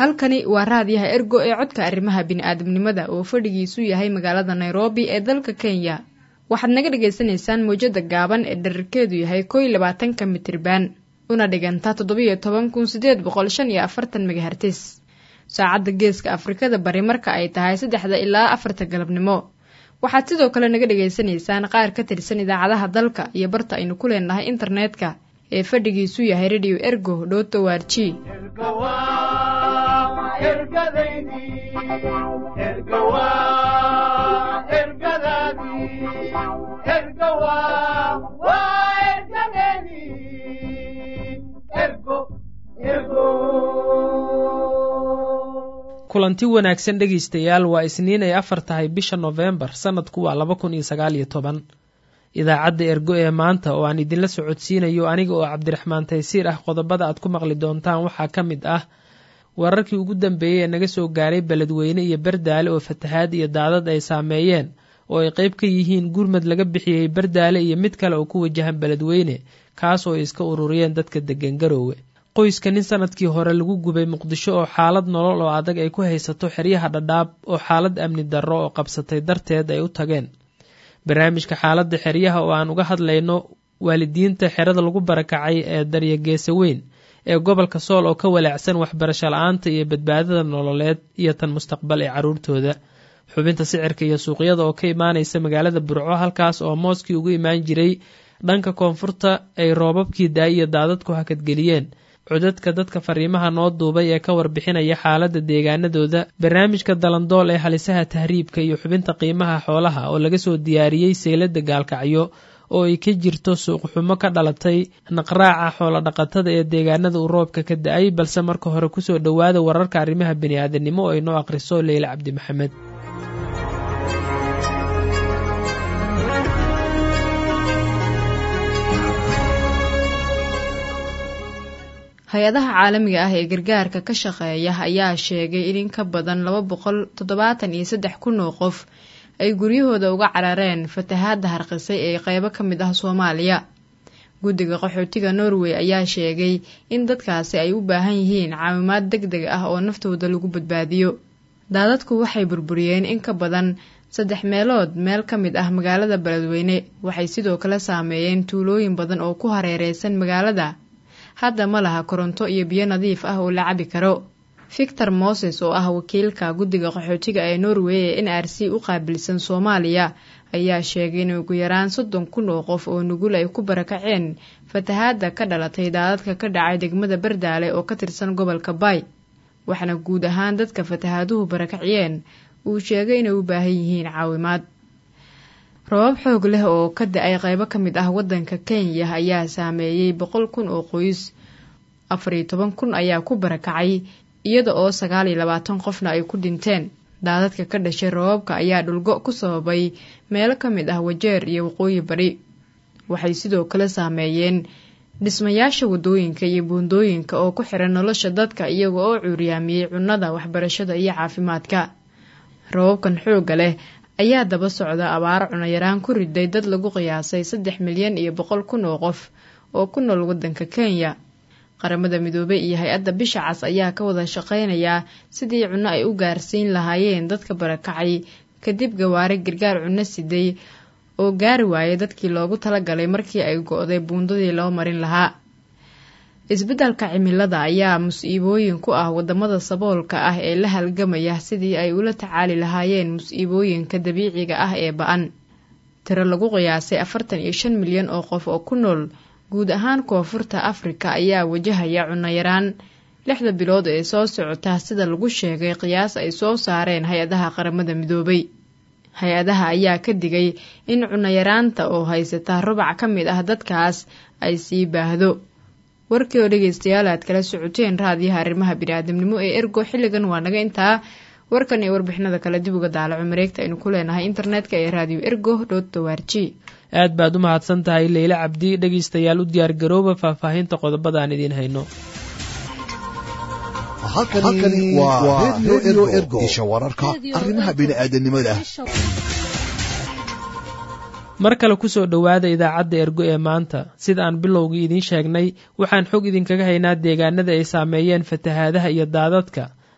halkani waa raadiyaha ergo ee codka arrimaha bini'aadamnimada oo fadhigiisu yahay magaalada nairobi ee dalka kenya waxaad naga dhagaysanaysaan mawjada gaaban ee dherarkeedu yahay kow iyo labaatanka mitriban una dhiganta toddobiyo toban kun sideed boqol shan iyo afartan megahertis saacadda geeska afrikada bari marka ay tahay saddexda ilaa afarta galabnimo waxaad sidoo kale naga dhagaysanaysaan qaar ka tirsan idaacadaha dalka iyo barta aynu ku leenahay internetka ee fadhigiisu yahay radio ergo dhoto warji kulanti wanaagsan dhegaystayaal waa isniin ay afar tahay bisha nofembar sannadku waa laba kun iyo sagaal iyo toban idaacadda ergo ee maanta oo aan idinla socodsiinayo aniga oo cabdiraxmaan taysiir ah qodobada aad ku maqli doontaan waxaa ka mid ah wararkii ugu dambeeyey ee naga soo gaaray beledweyne iyo berdaale oo fatahaad iyo daadad ay saameeyeen oo ay qayb ka yihiin gurmad laga bixiyey berdaale iyo mid kale oo ku wajahan beledweyne kaas oo ay iska ururiyeen dadka deggan garoowe qoyska nin sanadkii hore lagu gubay muqdisho oo xaalad nolol oo adag ay ku haysato xeryaha dhadhaab oo xaalad amni darro oo qabsatay darteed ay u tageen barnaamijka xaaladda xeryaha oo aan uga hadlayno waalidiinta xerada lagu barakacay ee daryageesa weyn ee gobolka sool oo ka walaacsan waxbarasho la-aanta iyo badbaadada nololeed iyo tan mustaqbal ee carruurtooda xubinta sicirka iyo suuqyada oo ka imaanaysa magaalada burco halkaas oo mooskii ugu imaan jiray dhanka koonfurta ay roobabkii daay iyo daadadku hakadgeliyeen codadka dadka fariimaha noo duubay ee ka warbixinaya xaaladda deegaanadooda barnaamijka dalandool ee halisaha tahriibka iyo xubinta qiimaha xoolaha oo laga soo diyaariyey seylada gaalkacyo oo ay ka jirto suuqxumo ka dhalatay naqraaca xoolodhaqatada ee deegaanada uu roobka ka da-ay balse marka hore kusoo dhowaada wararka arrimaha bini'aadanimo oo ay noo akhriso leyle cabdi maxamed hay-adaha caalamiga ah ee gargaarka ka shaqeeya ayaa sheegay in in ka badan laba boqol toddobaatan iyo saddex kun oo qof ay guryahooda uga carareen fatahaadda harqisay ee qeybo ka mid ah soomaaliya guddiga qaxootiga norway ayaa sheegay in dadkaasi ay u baahan yihiin caawimaad deg deg ah oo naftooda lagu badbaadiyo daadadku waxay burburiyeen in ka badan saddex meelood meel ka mid ah magaalada beledweyne waxay sidoo kale saameeyeen tuulooyin badan oo ku hareereysan magaalada hadda ma laha koronto iyo biyo nadiif ah oo la cabi karo victor moses oo ah wakiilka guddiga qaxootiga ee norway ee n r c u qaabilsan soomaaliya ayaa sheegay in ugu yaraan soddon kun oo qof oo nugul ay ku barakaceen fatahaadda ka dhalatay daadadka ka dhacay degmada berdaale oo ka tirsan gobolka bay waxaana guud ahaan dadka fatahaaduhu barakaciyeen uu sheegay inay u baahan yihiin caawimaad robab xoog leh oo ka da-ay qeybo ka mid ah waddanka kenya ayaa saameeyey boqol kun oo qoys afariyo toban kun ayaa ku barakacay iyada oo sagaal iyo labaatan qofna ay ku dhinteen daadadka ka dhashay robabka ayaa dhulgo ku sababay meelo ka mid ah wajeer iyo waqooyi bari waxay sidoo kale saameeyeen dhismayaasha waddooyinka iyo buundooyinka oo ku xiran nolosha dadka iyaga oo cuuriyaamiyey cunnada waxbarashada iyo caafimaadka robabkan xoogga leh ayaa daba socda abaaro cunayaraan ku riday dad lagu qiyaasay saddex milyan iyo boqol kun oo qof oo ku nool waddanka kenya qaramada midoobey iyo hay-adda bisha cas ayaa ka wada shaqeynayaa sidii cunno ay u gaarsiin lahaayeen dadka barakacay kadib gawaari gargaar cunno siday oo gaari waayay dadkii loogu talagalay markii ay go-day buundadii loo marin lahaa isbeddelka cimilada ayaa mus-iibooyin ku ah wadamada saboolka ah ee la halgamaya sidii ay ula tacaali lahaayeen mus-iibooyinka dabiiciga ah ee ba-an tiro lagu qiyaasay afartan iyo shan milyan oo qof oo ku nool guud ahaan koonfurta afrika ayaa wajahaya cunayaraan lixda bilood ee soo socota sida lagu sheegay qiyaas ay soo saareen hay-adaha qaramada midoobay hay-adaha ayaa ka digay in cunayaraanta oo haysata rubac ka mid ah dadkaas ay sii baahdo warkii oo dhegeystayaal aad kala socoteen raadiyaha arrimaha biniaadamnimo ee ergo xilligan waa naga intaa warkan iyo warbixinada kale dib uga daalaco mareegta aynu ku leenahay internetka ee radio ergo dot towarji aad baad u mahadsan tahay leyle cabdi dhegaystayaal u diyaar garooba faahfaahinta qodobada aan idiin hayno halkani waa redio ergo isha wararka arrimaha bini'aadanimada mar kale kusoo dhowaada idaacadda ergo ee maanta sida aan bilowgii idiin sheegnay waxaan xog idinkaga haynaa deegaanada ay saameeyeen fatahaadaha iyo daadadka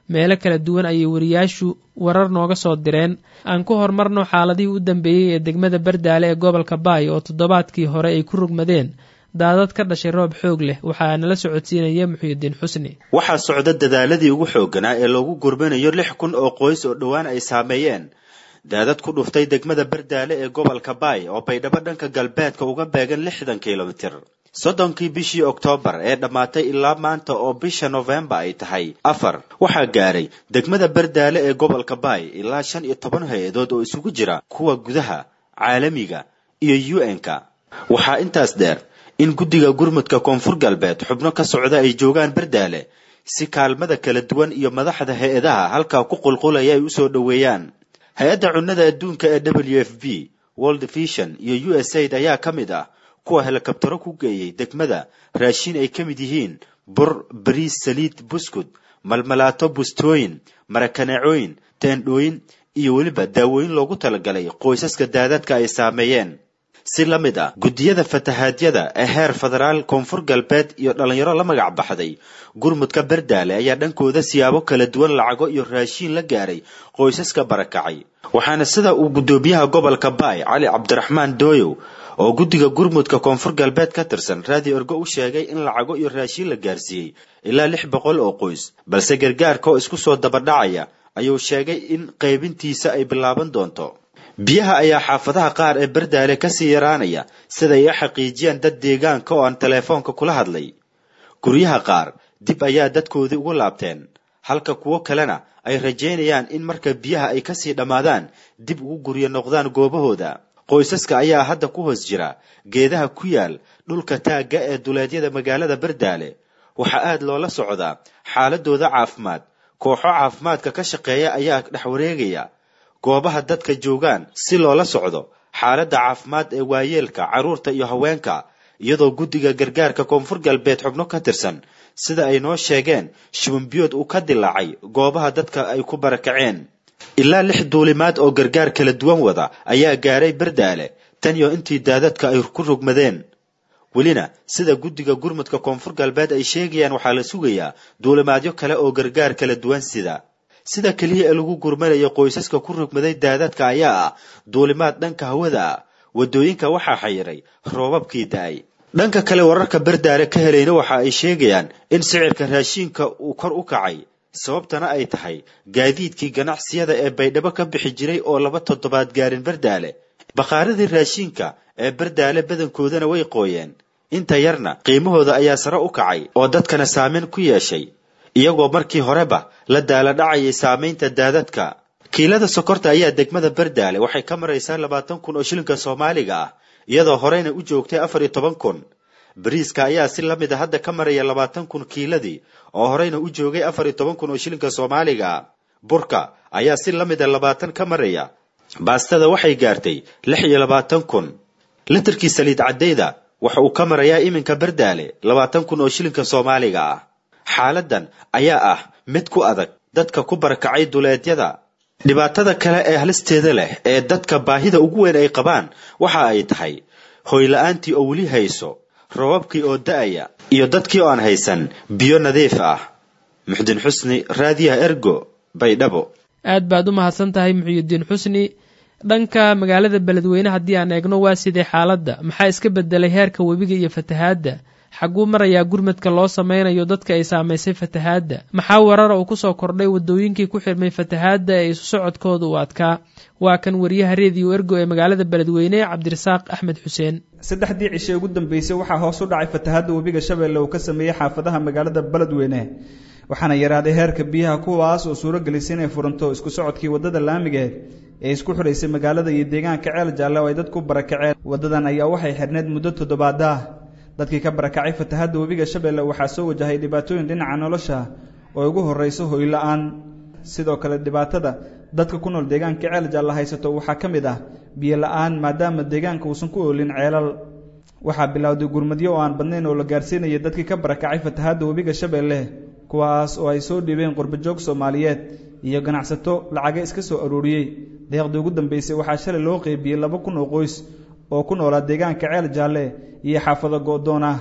meelo kala duwan ayay wariyaashu warar nooga soo direen aan ku horumarno xaaladihii u dambeeyey ee degmada bardaale ee gobolka baay oo toddobaadkii hore ay ku rugmadeen daadad ka dhashay roob xoog leh waxaa nala socodsiinaya muxuudiin xusni waxaa socda dadaaladii ugu xoogganaa ee loogu gurmanayo lix kun oo qoys oo dhowaan ay saameeyeen daadad ku dhuftay degmada bardaale ee gobolka baay oo baydhabo dhanka galbeedka uga beegan lixdan kilomitir soddonkii bishii oktoobar ee dhammaatay ilaa maanta oo bisha nofembar ay tahay afar waxaa gaaray degmada bardaale ee gobolka baay ilaa shan iyo toban hay-adood oo isugu jira kuwa gudaha caalamiga iyo u n-ka waxaa intaas dheer in guddiga gurmudka koonfur galbeed xubno ka socda ay joogaan bardaale si kaalmada kala duwan iyo madaxda hay-adaha halkaa ku qulqulaya ay usoo dhoweeyaan hay-adda cunnada adduunka ee w f b world vision iyo u s aid ayaa ka mid ah kuwa helikabtaro ku geeyey degmada raashin ay ka mid yihiin bur bariis saliid buskud malmalaato bustooyin marakaneecooyin teendhooyin iyo weliba daawooyin loogu talagalay qoysaska daadadka ay saameeyeen si la mid ah guddiyada fatahaadyada ee heer federaal koonfur galbeed iyo dhallinyaro la magac baxday gurmudka bardaale ayaa dhankooda siyaabo kala duwan lacago iyo raashiin la gaaray qoysaska barakacay waxaana sida uu guddoomiyaha gobolka baay cali cabdiraxmaan dooyow oo guddiga gurmudka koonfur galbeed ka tirsan raadi orgo u sheegay in lacago iyo raashiin la gaarsiiyey ilaa lix boqol oo qoys balse gargaarka oo isku soo dabadhacaya ayuu sheegay in qaybintiisa ay bilaaban doonto biyaha ayaa xaafadaha qaar ee bardaale kasii yaraanaya siday u xaqiijiyaan dad deegaanka oo aan teleefoonka kula hadlay guryaha qaar dib ayaa dadkoodii ugu laabteen halka kuwo kalena ay rajaynayaan in marka biyaha ay kasii dhammaadaan dib ugu guryo noqdaan goobahooda qoysaska ayaa hadda ku hoos jira geedaha ku yaal dhulka taagga ee duleedyada magaalada bardaale waxaa aad loola socdaa xaaladooda caafimaad kooxo caafimaadka ka shaqeeya ayaa dhex wareegaya goobaha dadka joogaan si loola socdo xaaladda caafimaad ee waayeelka carruurta iyo haweenka iyadoo guddiga gargaarka koonfur galbeed xubno ka tirsan sida ay noo sheegeen shubinbiyood uu ka dilaacay goobaha dadka ay ku barakaceen ilaa lix duulimaad oo gargaar kala duwan wada ayaa gaaray bardaale tan iyo intii daadadka ay ku rugmadeen welina sida guddiga gurmudka koonfur galbeed ay sheegayaan waxaa la sugayaa duulimaadyo kale oo gargaar kala duwan sida sida keliya ee lagu gurmanayo qoysaska ku rugmaday daadadka ayaa ah duulimaad dhanka hawada ah waddooyinka waxaa xayiray roobabkii da-ay dhanka kale wararka bardaale ka helayna waxa ay sheegayaan in sicirka raashiinka uu kor u kacay sababtana ay tahay gaadiidkii ganacsiyada ee baydhabo ka bixi jiray oo laba toddobaad gaarin bardaale bakhaaradii raashiinka ee bardaale badankoodana way qooyeen inta yarna qiimahooda ayaa sare u kacay oo dadkana saameyn ku yeeshay iyagoo markii horeba la daala dhacayay saamaynta daadadka kiilada sokorta ayaa degmada bardaale waxay ka maraysaa labaatan kun oo shilinka soomaaliga ah iyadoo horeyna u joogtay afar iyo toban kun bariiska ayaa si la mid a hadda ka maraya labaatan kun kiiladii oo horeyna u joogay afar iyo toban kun oo shilinka soomaaliga ah burka ayaa si la mid a labaatan ka maraya baastada waxay gaartay lix iyo labaatan kun litirkii saliid caddayda waxa uu ka marayaa iminka bardaale labaatan kun oo shilinka soomaaliga ah xaaladan ayaa ah mid ku adag dadka ku barakacay duleedyada dhibaatada kale ee halisteeda leh ee dadka baahida ugu weyn ay qabaan waxa ay tahay hoyla-aantii oo weli hayso rababkii oo da-aya iyo dadkii oo aan haysan biyo nadiif ah muxdin xusni raadiyaha ergo baydhabo aad baad u mahadsan tahay muxiyudiin xusni dhanka magaalada beledweyne haddii aan eegno waa sidee xaaladda maxaa iska bedelay heerka webiga iyo fatahaadda xagguu marayaa gurmadka loo sameynayo dadka ay saamaysay fatahaadda maxaa warara uu kusoo kordhay wadooyinkii ku xirmay fatahaadda ee isu socodkooda uu adkaa waa kan wariyaha reediyo ergo ee magaalada beledweyne cabdirasaaq axmed xuseen saddexdii cishe ugu dambeysay waxaa hoos u dhacay fatahaadda webiga shabeelle uu ka sameeyey xaafadaha magaalada beledweyne waxaana yaraaday heerka biyaha kuwaas oo suuro gelisay inay furanto isku socodkii waddada laamigeed ee isku xidhaysay magaalada iyo deegaanka ceel jaalle oo ay dadku barakaceen waddadan ayaa waxay xidhneyd muddo toddobaada ah dadkii ka barakacay fatahaadda webiga shabeelle waxaa soo wajahay dhibaatooyin dhinaca nolosha oo ugu horrayso hoyla-aan sidoo kale dhibaatada dadka ku nool deegaanka ceel jaalla haysato waxaa ka mid ah biyo la-aan maadaama deegaanka uusan ku oolin ceelal waxaa bilowday gurmadyo oo aan badnayn oo la gaarsiinaya dadkii ka barakacay fatahaadda webiga shabeelle kuwaas oo ay soo dhiibeen qurbajoog soomaaliyeed iyo ganacsato lacaga iska soo arooriyey deeqdii ugu dambeysay waxaa shalay loo qeybiyey laba kun oo qoys oo ku noolaa deegaanka ceel jaalle iyo xaafado go-doon ah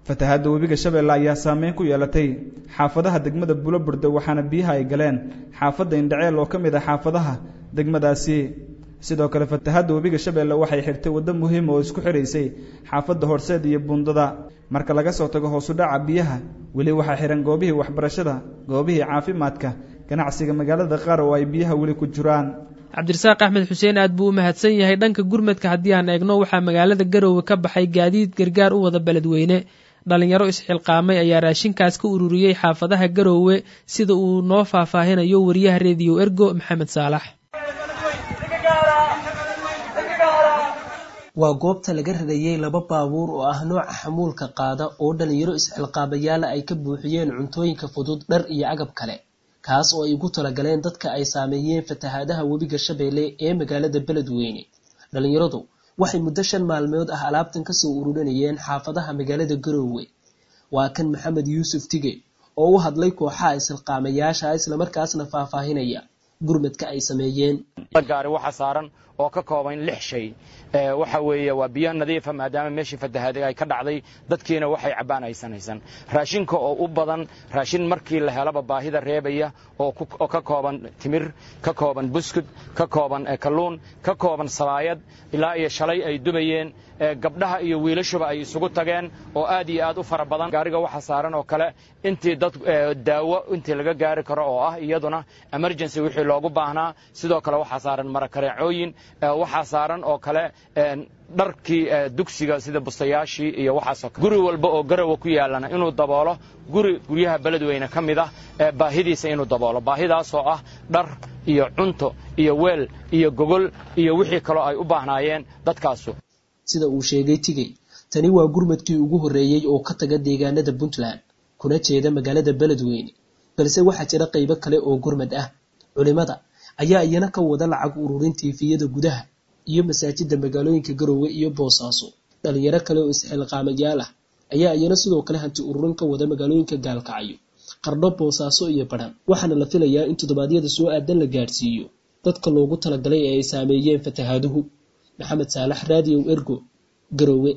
fatahaadda webiga shabeelle ayaa saameyn ku yeelatay xaafadaha degmada buloburde waxaana biyaha ay galeen xaafadda indhaceel oo ka mid ah xaafadaha degmadaasi sidoo kale fatahaadda webiga shabeelle waxay xirtay waddo muhiima oo isku xidhaysay xaafadda horseed iyo buundada marka laga soo tago hoosu dhaca biyaha weli waxaa xihan goobihii waxbarashada goobihii caafimaadka ganacsiga magaalada qaar oo ay biyaha weli ku jiraan cabdirasaaq axmed xuseen aad buu u mahadsan yahay dhanka gurmadka haddii aan eegno waxaa magaalada garoowe ka baxay gaadiid gargaar u wada beledweyne dhalinyaro isxilqaamay ayaa raashinkaas ka ururiyey xaafadaha garoowe sida uu noo faahfaahinayo wariyaha rediyo ergo maxamed saalax waa goobta laga rarayey laba baabuur oo ah nooca xamuulka qaada oo dhalinyaro isxilqaamayaala ay ka buuxiyeen cuntooyinka fudud dhar iyo agab kale kaas oo ay ugu talagaleen dadka ay saameeyeen fatahaadaha webiga shabeelle ee magaalada beledweyne dhalinyaradu waxay muddo shan maalmood ah alaabtan kasoo ururinayeen xaafadaha magaalada garoowe waa kan maxamed yuusuf tige oo u hadlay kooxaha isilqaamayaasha islamarkaasna faahfaahinaya gurmadka ay sameeyeen gaari waxa saaran oo ka kooban lix shay waxa weeye waa biyo nadiifa maadaama meeshii fatahaada ay ka dhacday dadkiina waxay cabbaan aysan haysan raashinka oo u badan raashin markii la helaba baahida reebaya oo ka kooban timir ka kooban buskud ka kooban kalluun ka kooban sabaayad ilaa iyo shalay ay dubayeen gabdhaha iyo wiilashuba ay isugu tageen oo aad iyo aad u fara badan gaariga waxa saaran oo kale intii dad daawo intii laga gaari karo oo ah iyaduna emergency wixii loogu baahnaa sidoo kale waxaa saaran marakareecooyin waxaa saaran oo kale dharkii dugsiga sida bustayaashii iyo waxaasoo kale guri walba oo garowa ku yaalana inuu daboolo guri guryaha beledweyne ka mid ah baahidiisa inuu daboolo baahidaasoo ah dhar iyo cunto iyo weel iyo gogol iyo wixii kaloo ay u baahnaayeen dadkaasu sida uu sheegay tigey tani waa gurmadkii ugu horreeyey oo ka taga deegaanada puntland kuna jeeda magaalada beledweyne balse waxaa jira qaybo kale oo gurmad ah culimada ayaa iyana ka wada lacag ururin tiifiyada gudaha iyo masaajida magaalooyinka garoowe iyo boosaaso dhalinyaro kale oo isxilqaamayaal ah ayaa iyana sidoo kale hanti ururin ka wada magaalooyinka gaalkacyo qardho boosaaso iyo badhan waxaana la filayaa in toddobaadyada soo aadan la gaadhsiiyo dadka loogu talagalay ee ay saameeyeen fatahaaduhu maxamed saalax raadiyow ergo garoowe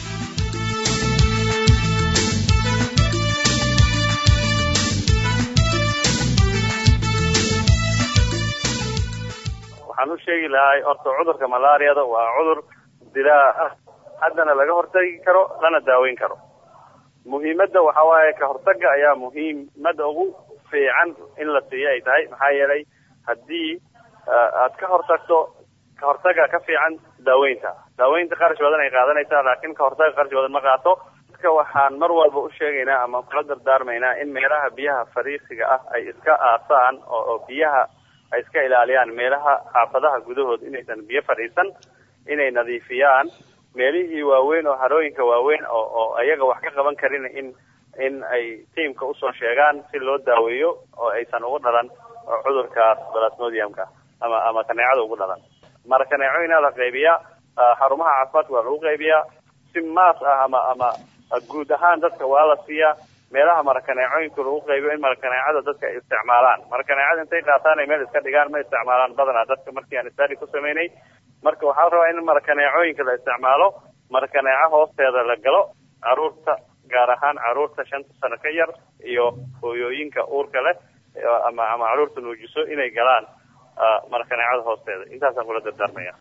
waxaan u sheegi lahay horta cudurka malaariyada waa cudur dilaa ah haddana laga hortagi karo lana daaweyn karo muhiimadda waxa waaye ka hortaga ayaa muhiimada ugu fiican in la siiyo ay tahay maxaa yeelay haddii aad ka hortagto ka hortaga ka fiican daaweynta daaweynta qarash badan ay qaadanaysaa laakiin ka hortaga qarash badan ma qaato dadka waxaan mar walba u sheegaynaa ama kula dardaarmaynaa in meelaha biyaha fariisiga ah ay iska aasaan oo biyaha ay iska ilaaliyaan meelaha xaafadaha gudahood inaysan biyo fadhiisan inay nadiifiyaan meelihii waaweyn oo harooyinka waaweyn oo oo ayaga wax ka qaban karin in in ay tiamka usoo sheegaan si loo daaweeyo oo aysan ugu dhalan cudurkaas balasmodiumka ama ama kaneecada ugu dhalan mara kaneecooyinaa la qaybiyaa xarumaha caafimaadka waa lagu qaybiyaa si maas ah ama ama guud ahaan dadka waa la siiyaa meelaha marakaneecooyinka lagu qaybiyo in marakaneecada dadka ay isticmaalaan marakaneecada intay qaataan ay meel iska dhigaan ma isticmaalaan badanaa dadka markii aan istadi ku sameynay marka waxaa la rabaa in marakaneecooyinka la isticmaalo marakaneeco hoosteeda la galo caruurta gaar ahaan caruurta shanta sano ka yar iyo hooyooyinka uurka leh ama ama caruurta nuujiso inay galaan marakaneecada hoosteeda intaasaan kula dardaarmaya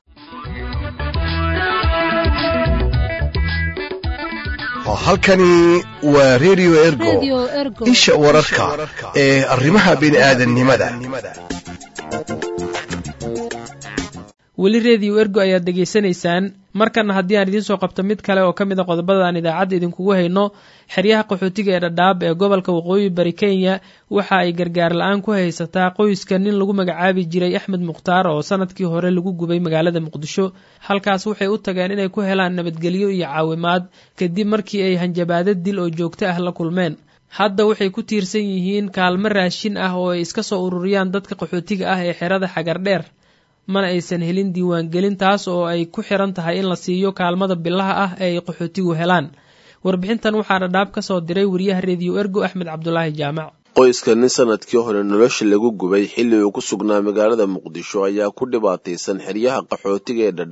halkani waa radio ergo isha wararka ee arrimaha bini'aadannimada weli rediyo ergo ayaad degeysanaysaan markana haddii aan idiin soo qabto mid kale oo ka mid a qodobada aan idaacadda idinkugu hayno xeryaha qaxootiga ee dhadhaab ee gobolka waqooyi bari kenya waxa ay gargaar la-aan ku haysataa qoyska nin lagu magacaabi jiray axmed mukhtaar oo sanadkii hore lagu gubay magaalada muqdisho halkaas waxay u tageen inay ku helaan nabadgelyo iyo caawimaad kadib markii ay hanjabaado dil oo joogto ah la kulmeen hadda waxay ku tiirsan yihiin kaalmo raashin ah oo ay iska soo ururiyaan dadka qaxootiga ah ee xerada xagardheer mana aysan helin diiwaangelin taas oo ay ku xiran tahay in la siiyo kaalmada bilaha ah ee ay qaxootigu helaan warbixintan waxaa dhadhaab ka soo diray wariyaha rediyo ergo axmed cabdulaahi jaamac qoyska nin sanadkii hore nolosha lagu gubay xilli uu ku sugnaa magaalada muqdisho ayaa ku dhibaataysan xeryaha qaxootiga ee dhadhaab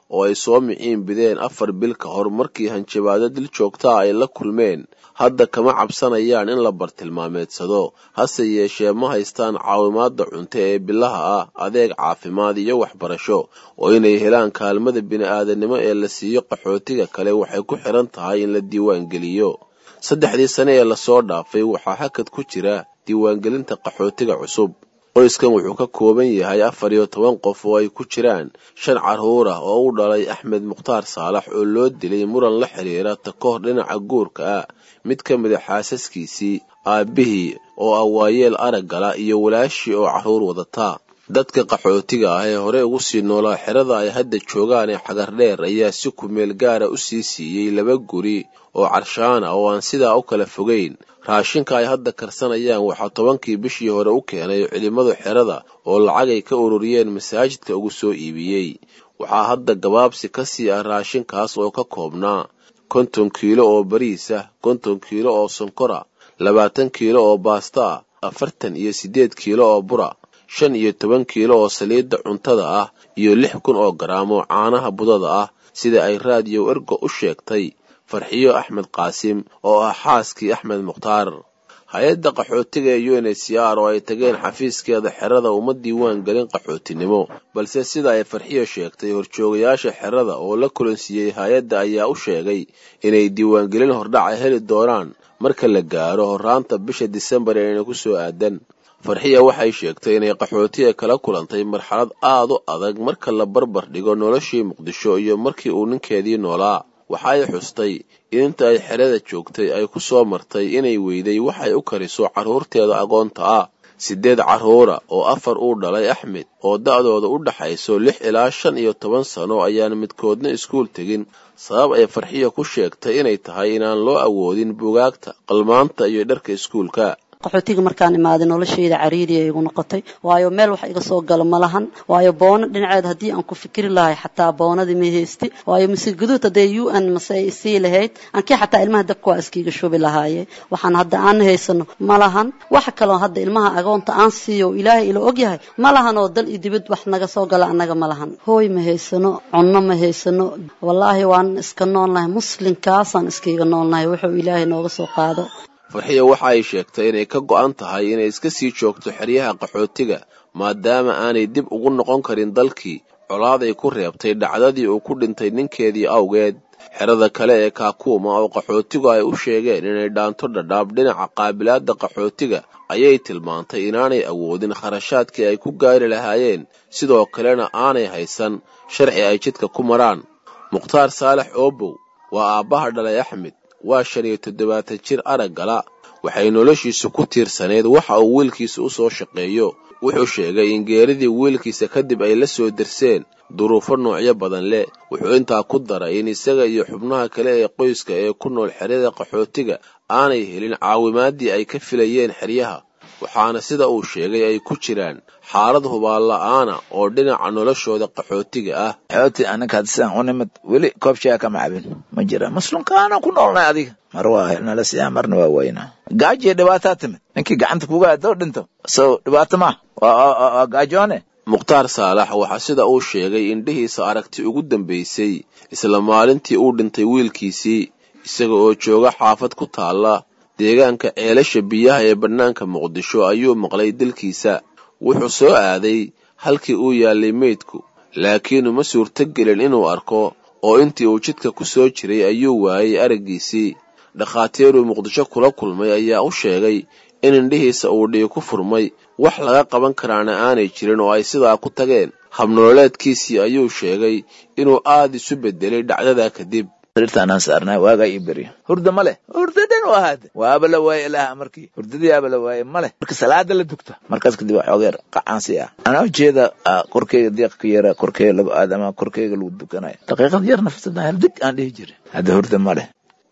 oo ay soo miciin bideen afar bil ka hor markii hanjabaado dil joogtaa ay la kulmeen hadda kama cabsanayaan in la bartilmaameedsado hase yeeshee ma haystaan caawimaadda cunto ee bilaha ah adeeg caafimaad iyo waxbarasho oo inay helaan kaalmada bini'aadanimo ee la siiyo qaxootiga kale waxay ku xiran tahay in la diiwaangeliyo saddexdii sane ee lasoo dhaafay waxaa hakad ku jira diiwaangelinta qaxootiga cusub qoyskan wuxuu ka kooban yahay afar iyo toban qof oo ay ku jiraan shan carruur ah oo u dhalay axmed mukhtaar saalax oo loo dilay muran la xidhiira takoor dhinaca guurka ah mid ka mida xaasaskiisii aabbihii oo ah waayeel araggala iyo walaashii oo carruur wadataa dadka qaxootiga ah ee hore ugu sii noolaa xerada ay hadda joogaan ee xagardheer ayaa si kumeel gaara u sii siiyey laba guri oo carshaana oo aan sidaa u kala fogayn raashinka ay hadda karsanayaan waxaa tobankii bishii hore u keenay culimmadu xerada oo lacagay ka ururiyeen masaajidka ugu soo iibiyey waxaa hadda gabaabsi ka sii ah raashinkaas oo ka koobnaa konton kiilo oo bariis ah konton kiilo oo sonkora labaatan kiilo oo baasta ah afartan iyo siddeed kiilo oo bura shan iyo toban kiilo oo saliidda cuntada ah iyo lix kun oo garaam oo caanaha budada ah sida ay raadiyo ergo u sheegtay farxiyo axmed qaasim oo ah xaaskii axmed mukhtaar hay-adda qaxootiga ee u n h c r oo ay tageen xafiiskeeda xerada uma diiwaan gelin qaxootinimo balse sida ay farxiyo sheegtay horjoogayaasha xerada oo la kulansiiyey hay-adda ayaa u sheegay inay diiwaangelin hordhaca heli doonaan marka la gaaro horraanta bisha disembar eena ku soo aadan farxiya waxay sheegtay inay qaxootiga kala kulantay marxalad aad u adag marka la barbar dhigo noloshii muqdisho iyo markii uu ninkeedii noolaa waxa ay xustay in inta ay xerada joogtay ay ku soo martay inay weyday waxay u kariso carruurteeda agoonta ah siddeed carruura oo afar uu dhalay axmed oo da'dooda u dhaxayso lix ilaa shan iyo toban sano ayaan midkoodna iskuul tegin sabab ay farxiya ku sheegtay inay tahay inaan loo awoodin bugaagta qalmaanta iyo dharka iskuulka qaxootiga markaan imaaday noloshayda cariiri ay igu noqotay waayo meel wax iga soo galo ma lahan waayo boono dhinaceed haddii aan ku fikiri lahay xataa boonadii ma haysti waayo mise guduud haddee u n mase ay sii lahayd ankii xataa ilmaha dabka waa iskiiga shubi lahaaye waxaan hadda aan haysano ma lahan waxa kaloo hadda ilmaha agoonta aan siiyo ilaahay ila ogyahay ma lahan oo dal iyo dibad wax naga soo gala annaga ma lahan hooy ma haysano cunno ma haysano wallaahi waan iska noolnahay muslimkaasaan iskiiga noolnahay wuxuu ilaahay nooga soo qaado farxiya waxa ay sheegtay inay ka go'an tahay inay iska sii joogto xeryaha qaxootiga maadaama aanay dib ugu noqon karin dalkii colaaday ku reebtay dhacdadii uu ku dhintay ninkeedii awgeed xerada kale ee kaakuuma oo qaxootigu ay u sheegeen inay dhaanto dhadhaab dhinaca qaabilaadda qaxootiga ayay tilmaantay inaanay awoodin kharashaadkii ay ku gaari lahaayeen sidoo kalena aanay haysan sharci ay jidka ku maraan mukhtaar saalax oobow waa aabbaha dhalay axmed waa shan iyo toddobaatan jir araggala waxay noloshiisu ku tiirsaneyd waxa uu wiilkiisa u soo shaqeeyo wuxuu sheegay in geeridii wiilkiisa kadib ay la soo dirseen duruufo noocyo badan leh wuxuu intaa ku daray in isaga iyo xubnaha kale ee qoyska ee ku nool xeryada qaxootiga aanay helin caawimaaddii ay ka filayeen xeryaha waxaana sida uu sheegay ay ku jiraan xaalad hubaanla'aana oo dhinaca noloshooda qaxootiga ah xooti anakaad sidaan u nimid weli koob shaya kama cabin ma jira muslimkaana ku noolnay adiga mar waa nala siyaa marna waa waynaa gaajiyo dhibaataa timid ninkii gacanta kuga hadoo dhinto so dhibaato maa waa gaajoone mukhtaar saalax waxaa sida uu sheegay indhihiisa aragti ugu dambaysay isla maalintii uu dhintay wiilkiisii isaga oo jooga xaafad ku taalla deegaanka ceelasha biyaha ee bannaanka muqdisho ayuu maqlay dilkiisa wuxuu soo aaday halkii uu yaallay meydku laakiin uma suurtogelin inuu arko oo intii uu jidka ku soo jiray ayuu waayey araggiisii dhakhaatiiruu muqdisho kula kulmay ayaa u sheegay in indhihiisa uu dhiig ku furmay wax laga qaban karaana aanay jirin oo ay sidaa ku tageen habnololeedkiisii ayuu sheegay inuu aad isu beddelay dhacdadaa kadib sariirtaanaan saarnaa waagaa ii beryo hurda ma leh hurda dhan waa haade waaba la waaye ilaaha markii hurdadii aaba la waaye ma leh marka salaada la dugta markaas kadib waa xoogeer qacaansi ah anaa ujeeda korkeyga diiq ka yara korkeyga laba aadama korkeyga lagu dukanaya daqiiqad yar nafsada hal dig aan dhihi jirin hadda hurda ma leh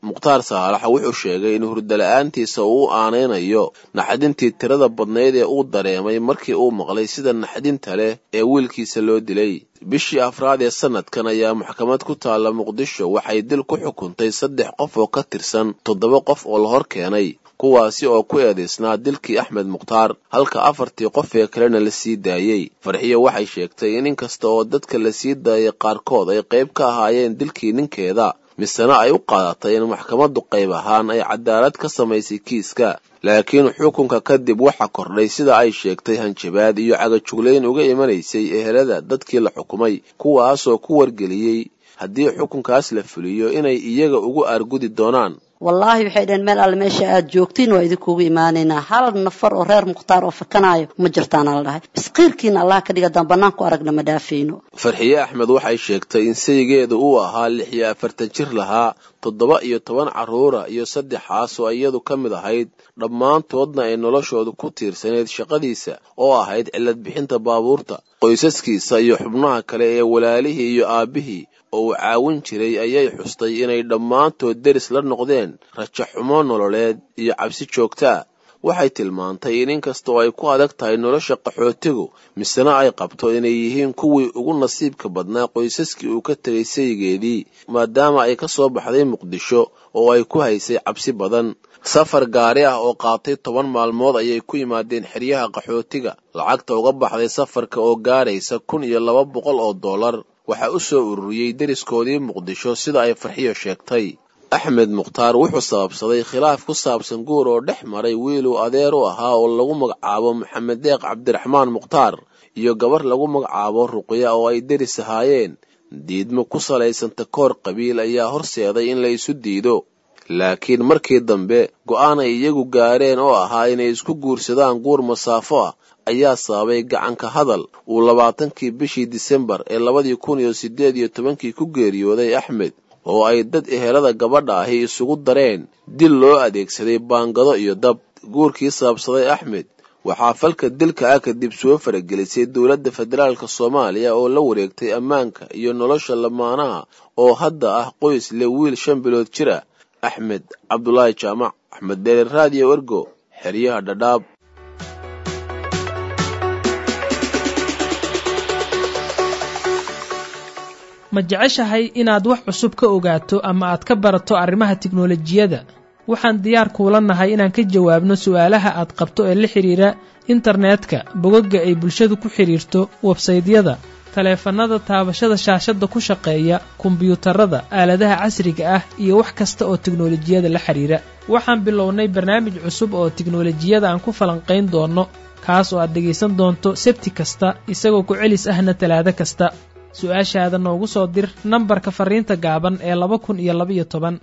mukhtaar saalax wuxuu sheegay in hurdala-aantiisa uu u aanaynayo naxdintii tirada badnayd ee uu dareemay markii uu maqlay sida naxdinta leh ee wiilkiisa loo dilay bishii afraad ee sanadkan ayaa maxkamad ku taalla muqdisho waxay dil ku xukuntay saddex qof oo ka tirsan toddoba qof oo la hor keenay kuwaasi oo ku eedaysnaa dilkii axmed mukhtaar halka afartii qof ee kalena la sii daayey farxiyo waxay sheegtay in inkasta oo dadka la sii daayay qaarkood ay qayb ka ahaayeen dilkii ninkeeda misena ay u qaadatay in maxkamaddu qayb ahaan ay cadaalad ka samaysay kiiska laakiin xukunka kadib waxa kordhay sida ay sheegtay hanjabaad iyo cagajuglayn uga imanaysay ehelada dadkii la xukumay kuwaasoo ku wargeliyey haddii xukunkaas la fuliyo inay iyaga ugu aargudi doonaan wallaahi waxay dhaheen meel alle meesha aad joogtiin waa idinkugu imaanaynaa hal nafar oo reer mukhtaar oo fakanaayo ma jirtaana la dhahay biskiirkiina allah ka dhiga daan bannaan ku aragna ma dhaafayno farxiye axmed waxay sheegtay in saygeeda uu ahaa lix iyo afartan jir lahaa toddoba iyo toban carruura iyo saddexaas oo iyadu ka mid ahayd dhammaantoodna ay noloshoodu ku tiirsaneyd shaqadiisa oo ahayd cillad bixinta baabuurta qoysaskiisa iyo xubnaha kale ee walaalihii iyo aabbihii oo uu caawin jiray ayay xustay inay dhammaantood deris la noqdeen rajaxumo nololeed iyo cabsi joogtaa waxay tilmaantay in inkastoo ay ku adag tahay nolosha qaxootigu misena ay qabto inay yihiin kuwii ugu nasiibka badnaa qoysaskii uu ka tegay saygeedii maadaama ay ka soo baxday muqdisho oo ay ku haysay cabsi badan safar gaari ah oo qaatay toban maalmood ayay ku yimaadeen xeryaha qaxootiga lacagta uga baxday safarka oo gaaraysa kun iyo laba boqol oo dollar waxaa u soo ururiyey deriskoodii muqdisho sida ay farxiyo sheegtay axmed mukhtaar wuxuu sababsaday khilaaf ku saabsan guur oo dhex maray wiiluu adeer u ahaa oo lagu magacaabo maxamed deeq cabdiraxmaan mukhtaar iyo gabar lagu magacaabo ruqya oo ay deris ahaayeen diidmo ku salaysan takoor qabiil ayaa horseeday in la isu diido laakiin markii dambe go'aan ay iyagu gaareen oo ahaa inay isku guursadaan guur masaafo ah ayaa sababay gacanka hadal uu labaatankii bishii disembar ee labadii kun iyo siddeed iyo tobankii ku geeriyooday axmed oo ay dad ehelada gabadha ahi isugu dareen dil loo adeegsaday baangado iyo dab guurkii sababsaday axmed waxaa falka dilka ah kadib soo faragelisay dowladda federaalk soomaaliya oo la wareegtay ammaanka iyo nolosha lamaanaha oo hadda ah qoys leh wiil shan bilood jir ah axmed cabdulaahi jaamac axmed dheere raadiyo ergo xeryaha dhadhaab ma jeceshahay inaad wax cusub ka ogaato ama aad ka barato arrimaha tiknolojiyadda waxaan diyaar kuula nahay inaan ka jawaabno su'aalaha aad qabto ee la xidhiira internetka bogagga ay bulshadu ku xidhiirto websaydyada taleefannada taabashada shaashadda ku shaqeeya kombiyuutarada aaladaha casriga ah iyo wax kasta oo tiknolojiyada la xidhiira waxaan bilownay barnaamij cusub oo tiknolojiyada aan ku falanqayn doonno kaas oo aad dhegaysan doonto sebti kasta isagoo ku celis ahna talaado kasta su-aashaada noogu soo dir nambarka fariinta gaaban ee laba kun iyo labaiyo toban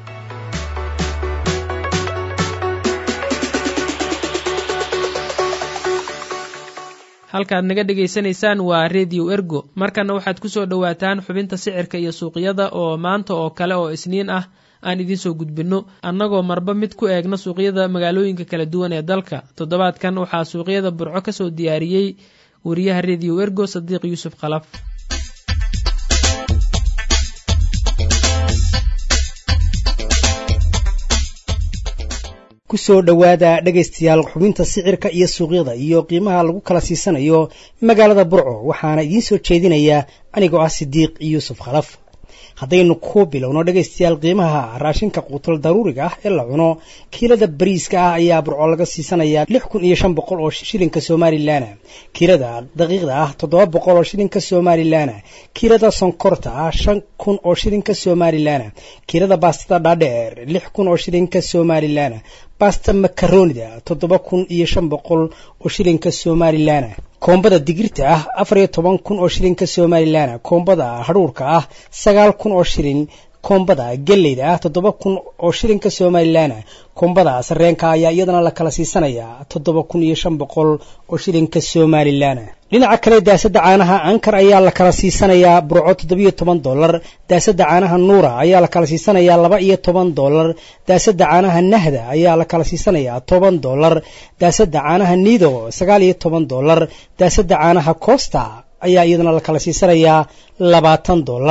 halkaad naga dhegaysanaysaan waa redio ergo markana waxaad ku soo dhowaataan xubinta sicirka iyo suuqyada oo maanta oo kale oo isniin ah aan idiin soo gudbinno annagoo marba mid ku eegna suuqyada magaalooyinka kala duwan ee dalka toddobaadkan waxaa suuqyada burco ka soo diyaariyey wariyaha redio ergo sadiiq yuusuf khalaf kusoo dhowaada dhegaystayaal xubinta sicirka iyo suuqyada iyo qiimaha lagu kala siisanayo magaalada burco waxaana idiin soo jeedinayaa anigoo ah sidiiq yuusuf khalaf haddaynu ku bilowno dhegaystayaal qiimaha raashinka quutal daruuriga ah ee la cuno kiilada bariiska ah ayaa burco laga siisanayaa lix kun iyo shan boqol oo shilinka somalilan kiilada daqiiqda ah toddoba boqol oo shilinka somalilan kiilada sonkorta ah shan kun oo shilinka somalilan kiilada baastada dhaadheer lix kun oo shilinka somalilan basta makaronida toddoba kun iyo shan boqol oo shilinka somalilan koombada digirta ah afar iyo toban kun oo shilinka somalilan koombada hadhuurka ah sagaal kun oo shilin koombada geleyda ah toddoba kun oo shilinka somalilan koombada sareenka ayaa iyadana la kala siisanayaa toddoba kun iyo shan boqol oo shilinka somalilan dhinaca kale daasada caanaha ankar ayaa la kala siisanayaa burco toddobiyo toban dolar daasada caanaha nuura ayaa la kala siisanayaa laba iyo toban dolar daasada caanaha nahda ayaa la kala siisanayaa toban dolar daasada caanaha nido sagaal iyo toban dolar daasada caanaha costa ayaa iyadana la kala siisanayaa labaatan dolar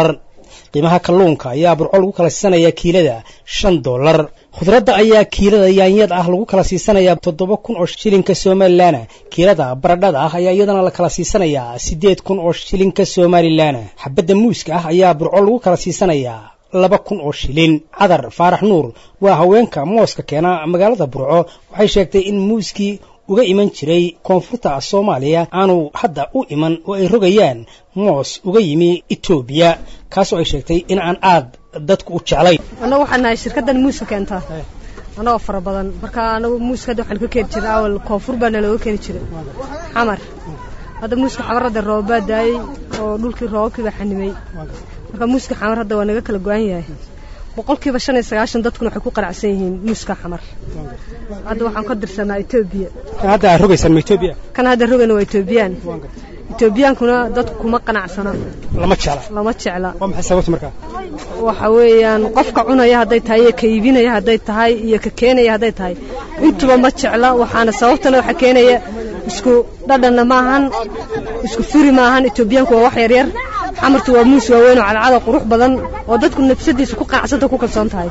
qiimaha kalluunka ayaa burco lagu kala siisanayaa kiilada shan dollar khudradda ayaa kiilada yaanyada ah lagu kala siisanayaa toddoba kun oo shilinka somalilan kiilada baradhada ah ayaa iyadana la kala siisanayaa siddeed kun oo shilinka somalilan xabadda muuska ah ayaa burco lagu kala siisanayaa laba kun oo shilin cadar faarax nuur waa haweenka mooska keena magaalada burco waxay sheegtay in muuskii uga iman jiray koonfurta soomaaliya aanu hadda u iman oo ay rogayaan moos uga yimi etoobiya kaasoo ay sheegtay in aan aad dadku u jeclay annagu waxaan nahay shirkaddan muuska keentaa annagoo fara badan marka anagu muuska hadda waxaan ka keeni jiray awal koonfur baa nalooga keeni jiray xamar hadda muuska xamar hadda roobaa daayey oo dhulkii roobabkii baa xanimay marka muuska xamar hadda waa naga kala go-an yahay boqolkiiba shan iyo sagaashan dadkuna waxay ku qanacsan yihiin muuska xamar hadda waxaan ka dirsanaa etoobiya kan hadda aad rogaysaan ma etoobiya kan hadda rogayna waa etoobiyaan etoobiyaankuna dadku kuma qanacsana lama jecla lama jecla waa maxay sababta markaa waxa weeyaan qofka cunaya hadday tahay iyo ka iibinaya hadday tahay iyo ka keenaya hadday tahay intuba ma jecla waxaana sababtana waxa keenaya isku dhadhanna maahan isku furi maahan etoobiyaanku waa wax yaryar xamartu waa muus waaweyn oo cadcada qurux badan oo dadku nafsadiisa ku qanacsanta ku kalsoon tahay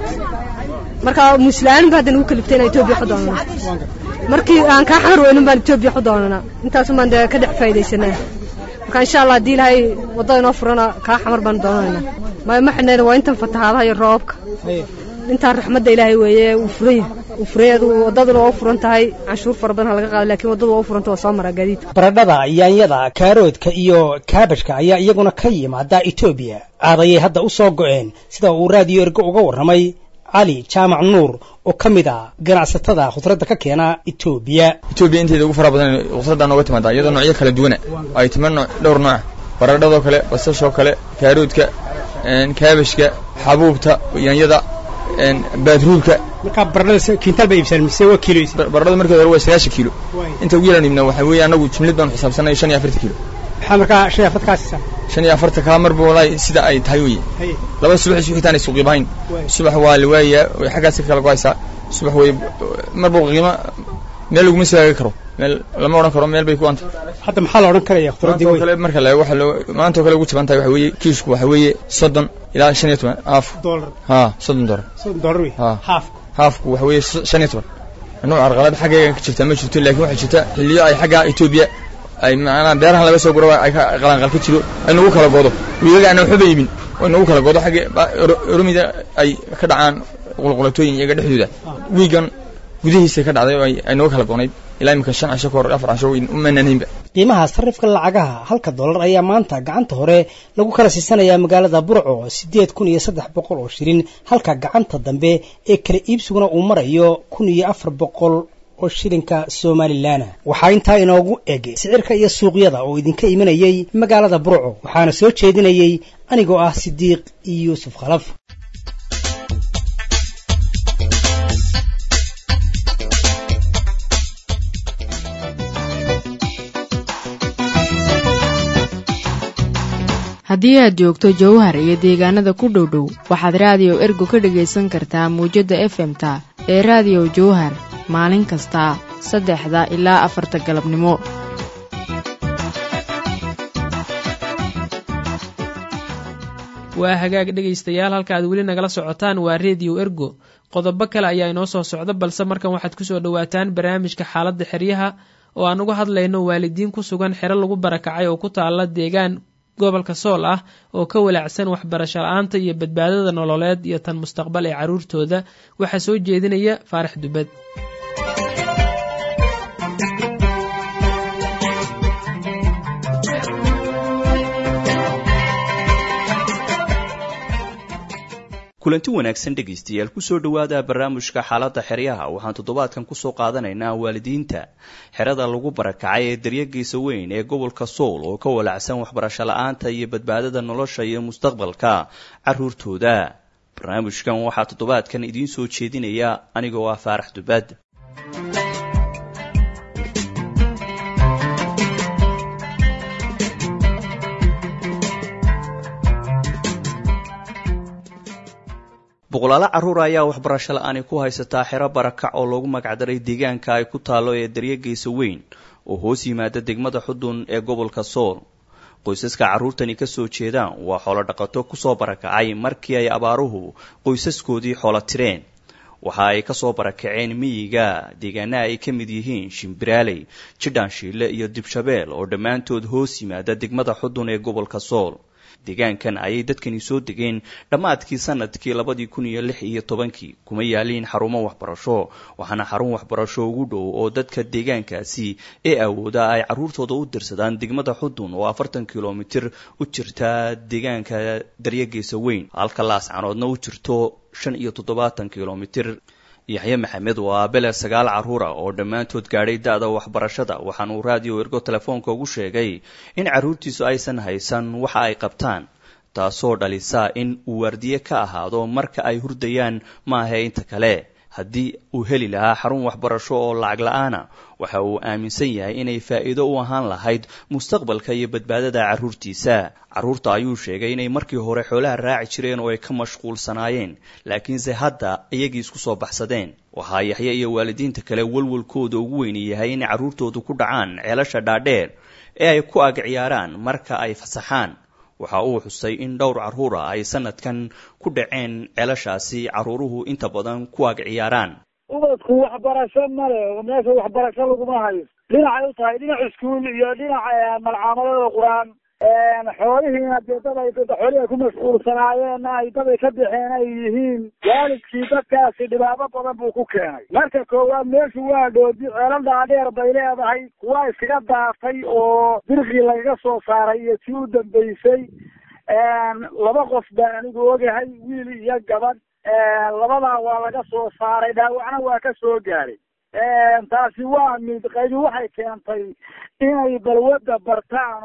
marka muusla'aanin ba hadda nagu kaliftay inaan etoobiya xu doonana markii aan kaa xamar weynin baan etoobiya xu doonana intaasun baan dee ka dhex faa'idaysanaa marka insha allah haddii ilaahay waddada inoo furana kaa xamar baan doonayna maya ma xidhnayna waa intan fatahaadaha iyo roobabka intaan raxmadda ilaahay weeye uu furan yahay uu furan yahay waddaduna waa u furan tahay canshuur fara badan ha laga qaado laakiin waddadu waa u furanta waa soo maraa gaadiidka baradhada yaanyada kaaroodka iyo kaabajka ayaa iyaguna ka yimaada etoobiya aadayay hadda u soo go'een sida uu raadiyo ergo uga warramay cali jaamac nuur oo ka mid ah ganacsatada khudradda ka keena etoobiya etoobiya inteeda ugu fara badan khudradda nooga timaada iyadoo noocyo kala duwana ay timo dhowr nooc baradhadoo kale basashoo kale kaaroodka kaabashka xabuubta yaanyada baadruulka markaa baradhada kiintaal bay iibsaan mise waa kiilo baradhada markeed hore waa sagaashan kiilo inta ugu yaran iibna waxaa weeye annagu jimlid baan xisaabsanay shan iyo afartan kiilo maxaa markaa shan iyo afartan kaa siisaa shan iyo afartan kaa marba walahi sida ay tahay weye laba subax isu xitaan ay suuqi bahayn subax waa la waayaa way xaggaasi ka kala go-aysaa subax way marba qiimo meel laguma sigaagi karo meel lama odhan karo meel bay ku anta hadda maxaa la odhan karaya khudradii wey kale marka la waxa loo maanta oo kale ugu jaban tahay waxa weeye kiishku waxa weeye soddon ilaa shan iyo toban haaf dollar ha soddon dollar soddon dollar wey ha haaf haafku waxa weeye shan iyo toban nooc arqalad xaggayga ka jirta ma jirto laakiin waxaa jirta xilliyo ay xagga Ethiopia ay macnaa beerahan laga soo guro ay qalanqal ka jiro ay nagu kala goodo wiilaga aan waxba iibin oo nagu kala goodo xagga oromida ay ka dhacaan qulqulatooyin iyaga dhexdooda wiigan gudihiisa ka dhacday oo ay nagu kala goonayd ilaa imika shan casho ka hor afar casho u mananaynba qiimaha sarifka lacagaha halka dollar ayaa maanta gacanta hore lagu kala siisanayaa magaalada burco siddeed kun iyo saddex boqol oo shilin halka gacanta dambe ee kala iibsiguna uu marayo kun iyo afar boqol oo shilinka somalilan waxaa intaa inoogu eg sicirka iyo suuqyada oo idinka imanayay magaalada burco waxaana soo jeedinayay anigoo ah sidiiq iyo yuusuf khalaf haddii aad joogto jowhar iyo deegaanada ku dhow dhow waxaad raadiyo ergo ka dhagaysan kartaa muwjadda efemta ee raadiyo jowhar maalin kasta saddexda ilaa afarta galabnimo waa hagaag dhegaystayaal halka aad weli nagala socotaan waa rediyo ergo qodobo kale ayaa inoo soo socda balse markan waxaad kusoo dhowaataan barnaamijka xaaladda xeryaha oo aan uga hadlayno waalidiin ku sugan xero lagu barakacay oo ku taala deegaan gobolka sool ah oo ka walaacsan waxbarasho la-aanta iyo badbaadada nololeed iyo tan mustaqbal ee carruurtooda waxaa soo jeedinaya faarax dubad kulanti wanaagsan dhegaystayaal kusoo dhowaada barnaamijka xaaladda xeryaha waxaan toddobaadkan kusoo qaadanaynaa waalidiinta xerada lagu barakacay ee daryagiisa weyn ee gobolka sool oo ka walacsan waxbarasho la-aanta iyo badbaadada nolosha iyo mustaqbalka caruurtooda barnaamijkan waxaa toddobaadkan idiin soo jeedinaya anigoo ah faarax dubaad boqolaalo carruur ayaa waxbarasho la-aani ku haysataa xero barakac oo loogu magacdaray deegaanka ay ku taallo ee daryageysa weyn oo hoos yimaada degmada xudun ee gobolka sool qoysaska carruurtani ka soo jeedaan waa xoolo dhaqato kusoo barakacay markii ay abaaruhu qoysaskoodii xoolo tireen waxa ay ka soo barakaceen miyiga deegaanaha ay ka mid yihiin shimbiraaley jidhaanshiile iyo dibshabeel oo dhammaantood hoos yimaada degmada xudun ee gobolka sool deegaankan ayay dadkani soo degeen dhammaadkii sanadkii labadii kun iyo lix iyo tobankii kuma yaaliin xarumo waxbarasho waxaana xarun waxbarasho ugu dhow oo dadka deegaankaasi ee awooda ay carruurtooda u dirsadaan degmada xudun oo afartan kilomitir u jirta deegaanka daryageesa weyn halka laascanoodna u jirto shan iyo toddobaatan kilomitir yaxye maxamed waa bele sagaal carruura oo dhammaantood gaadhay da-da waxbarashada waxaana uu raadiyo ergo telefoonka ugu sheegay in carruurtiisu aysan haysan waxa ay qabtaan taasoo dhalisa in uu waardiye ka ahaado marka ay hurdayaan maahe inta kale haddii uu heli lahaa xarun waxbarasho oo lacag la-aana waxa uu aaminsan yahay inay faa'iido u ahaan lahayd mustaqbalka iyo badbaadada carruurtiisa carruurta ayuu sheegay inay markii hore xoolaha raaci jireen oo ay ka mashquulsanaayeen laakiinse hadda iyagii isku soo baxsadeen waxaa yaxye iyo waalidiinta kale walwalkooda ugu weyni yahay in carruurtoodu ku dhacaan ceelasha dhaadheer ee ay ku ag ciyaaraan marka ay fasaxaan waxa uu xusay in dhowr carruura ay sanadkan ku dhaceen ceelashaasi carruuruhu inta badan ku ag ciyaaraan ubadku waxbarasho male meesha waxbarasho laguma hayo dhinacay u tahay dhinac iskuul iyo dhinac malcaamadada qur-aan xoolihiina dee dad ay xoolihii ay ku mashquulsanaayeen ay dad ay ka bixeen ay yihiin waalidkii dadkaasi dhibaabo badan buu ku keenay marka koowaad meeshu waa dhoodi ceelal dhaadheer bay leedahay kuwa iskaga daatay oo dirqii lagaga soo saaray iyo tii u dambeysay laba qof baan anigu ogahay wiil iyo gabadh labadaa waa laga soo saaray dhaawacna waa ka soo gaaray taasi waa mid qaybi waxay keentay inay balwadda bartaan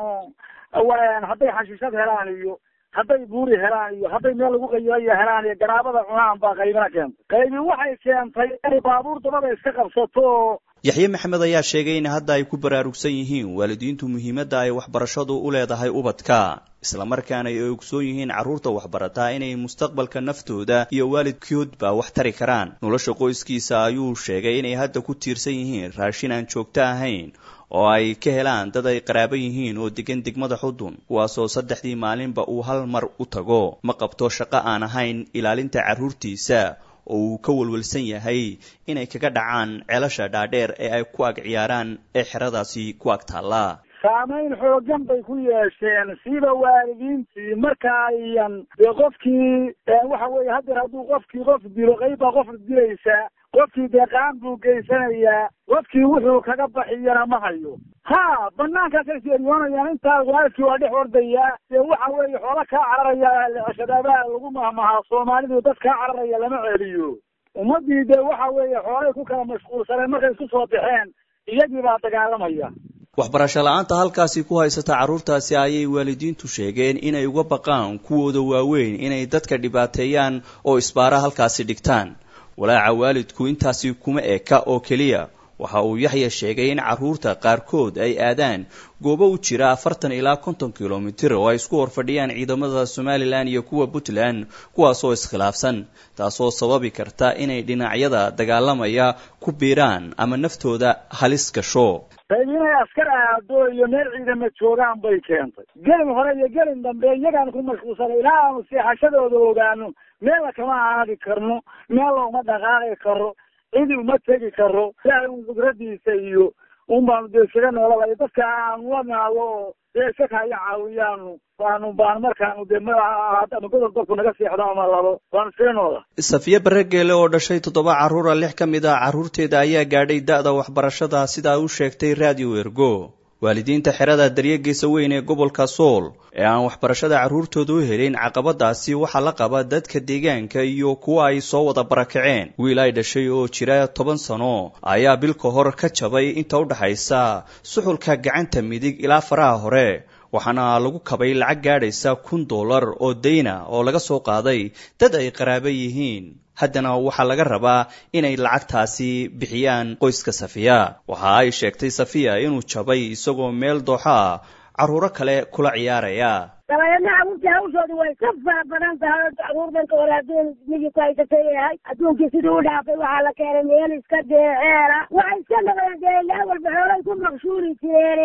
oo hadday xashiishad helaan iyo hadday buuri helaan iyo hadday meel lagu qayilaya helaan iyo garaabada cunaan baa qaybina keentay qaybi waxay keentay inay baabuur dabada iska qabsato oo yaxye maxamed ayaa sheegay in hadda ay ku baraarugsan yihiin waalidiintu muhiimadda ay waxbarashadu u leedahay ubadka islamarkaana ay ogsoon yihiin carruurta waxbarataa inay mustaqbalka naftooda iyo waalidkoodba wax tari karaan nolosha qoyskiisa ayuu sheegay inay hadda ku tiirsan yihiin raashin aan joogto ahayn oo ay ka helaan dad ay qaraabo yihiin oo degan degmada xudun kuwaasoo saddexdii maalinba uu hal mar u tago ma qabto shaqo aan ahayn ilaalinta carruurtiisa oo uu ka walwalsan yahay inay kaga dhacaan ceelasha dhaadheer ee ay ku ag ciyaaraan ee xeradaasi ku ag taallaa saamayn xoogan bay ku yeesheen siba waalidiintii marka ayan dee qofkii waxa weeye haddeer hadduu qofkii qof dilo qayb baa qof dilaysaa qofkii deeqaan buu geysanayaa qofkii wuxuu kaga baxiyana ma hayo ha banaankaasay seeriyoonayaan intaa waalidkii waa dhex ordayaa dee waxa weeye xoola kaa cararaya shadaabaa lagu mahmahaa soomaalidu dad kaa cararaya lama celiyo ummadii dee waxa weeye xoolay ku kala mashquulsaneen markay isku soo baxeen iyagii baa dagaalamaya waxbarasho la-aanta halkaasi ku haysata carruurtaasi ayay waalidiintu sheegeen inay uga baqaan kuwooda waaweyn inay dadka dhibaateeyaan oo isbaara halkaasi dhigtaan walaaca waalidku intaasi kuma eka oo keliya waxa uu yaxya sheegay in carruurta qaarkood ay aadaan goobo u jira afartan ilaa konton kilomitir oo ay isku horfadhiyaan ciidamada somalilan iyo kuwa puntland kuwaasoo iskhilaafsan taasoo sababi karta inay dhinacyada dagaalamaya ku biiraan ama naftooda halis gasho qayb inay askar aado iyo meel ciidama joogaan bay keentay gelin hore iyo gelin dambe iyagaan ku mashquulsanay ilaa aanu seexashadooda ogaano meella kama aadi karno meella uma dhaqaaqi karo cidi uma tegi karo ilaahay un qudradiisa iyo un baanu dee iskaga noolabay dadka aanu la naado oo dee iska kaya caawiyaanu baanu baanu markaanu dee ama gobol golku naga seexdo ama labo baanu iskaga noola safiye baregeele oo dhashay toddoba carruura lix ka mid ah carruurteeda ayaa gaadhay da-da waxbarashada sidaa u sheegtay radio ergo waalidiinta xerada daryageesa weyn ee gobolka sool ee aan waxbarashada carruurtooda u helin caqabadaasi waxaa la qaba dadka deegaanka iyo kuwa ay soo wada barakaceen wiil ay dhashay oo jira toban sano ayaa bil ka hor ka jabay inta u dhaxaysa suxulka gacanta midig ilaa faraha hore waxaana lagu kabay lacag gaadhaysa kun dollar oo dayna oo laga soo qaaday dad ay qaraabo yihiin haddana waxaa laga rabaa inay lacagtaasi bixiyaan qoyska safiya waxa ay sheegtay safiya inuu jabay isagoo meel dooxa ah carruuro kale kula ciyaaraya dabadeedna carruurtii hawshoodu way ka fara badan tahay oo carruur danka hore adduun miyii ku haysatay yahay adduunkii siduu u dhaafay waxaa la keenay meel iska deeceela waxay iska noqdeen dee ilaa walba xoolay ku maqshuuri jireen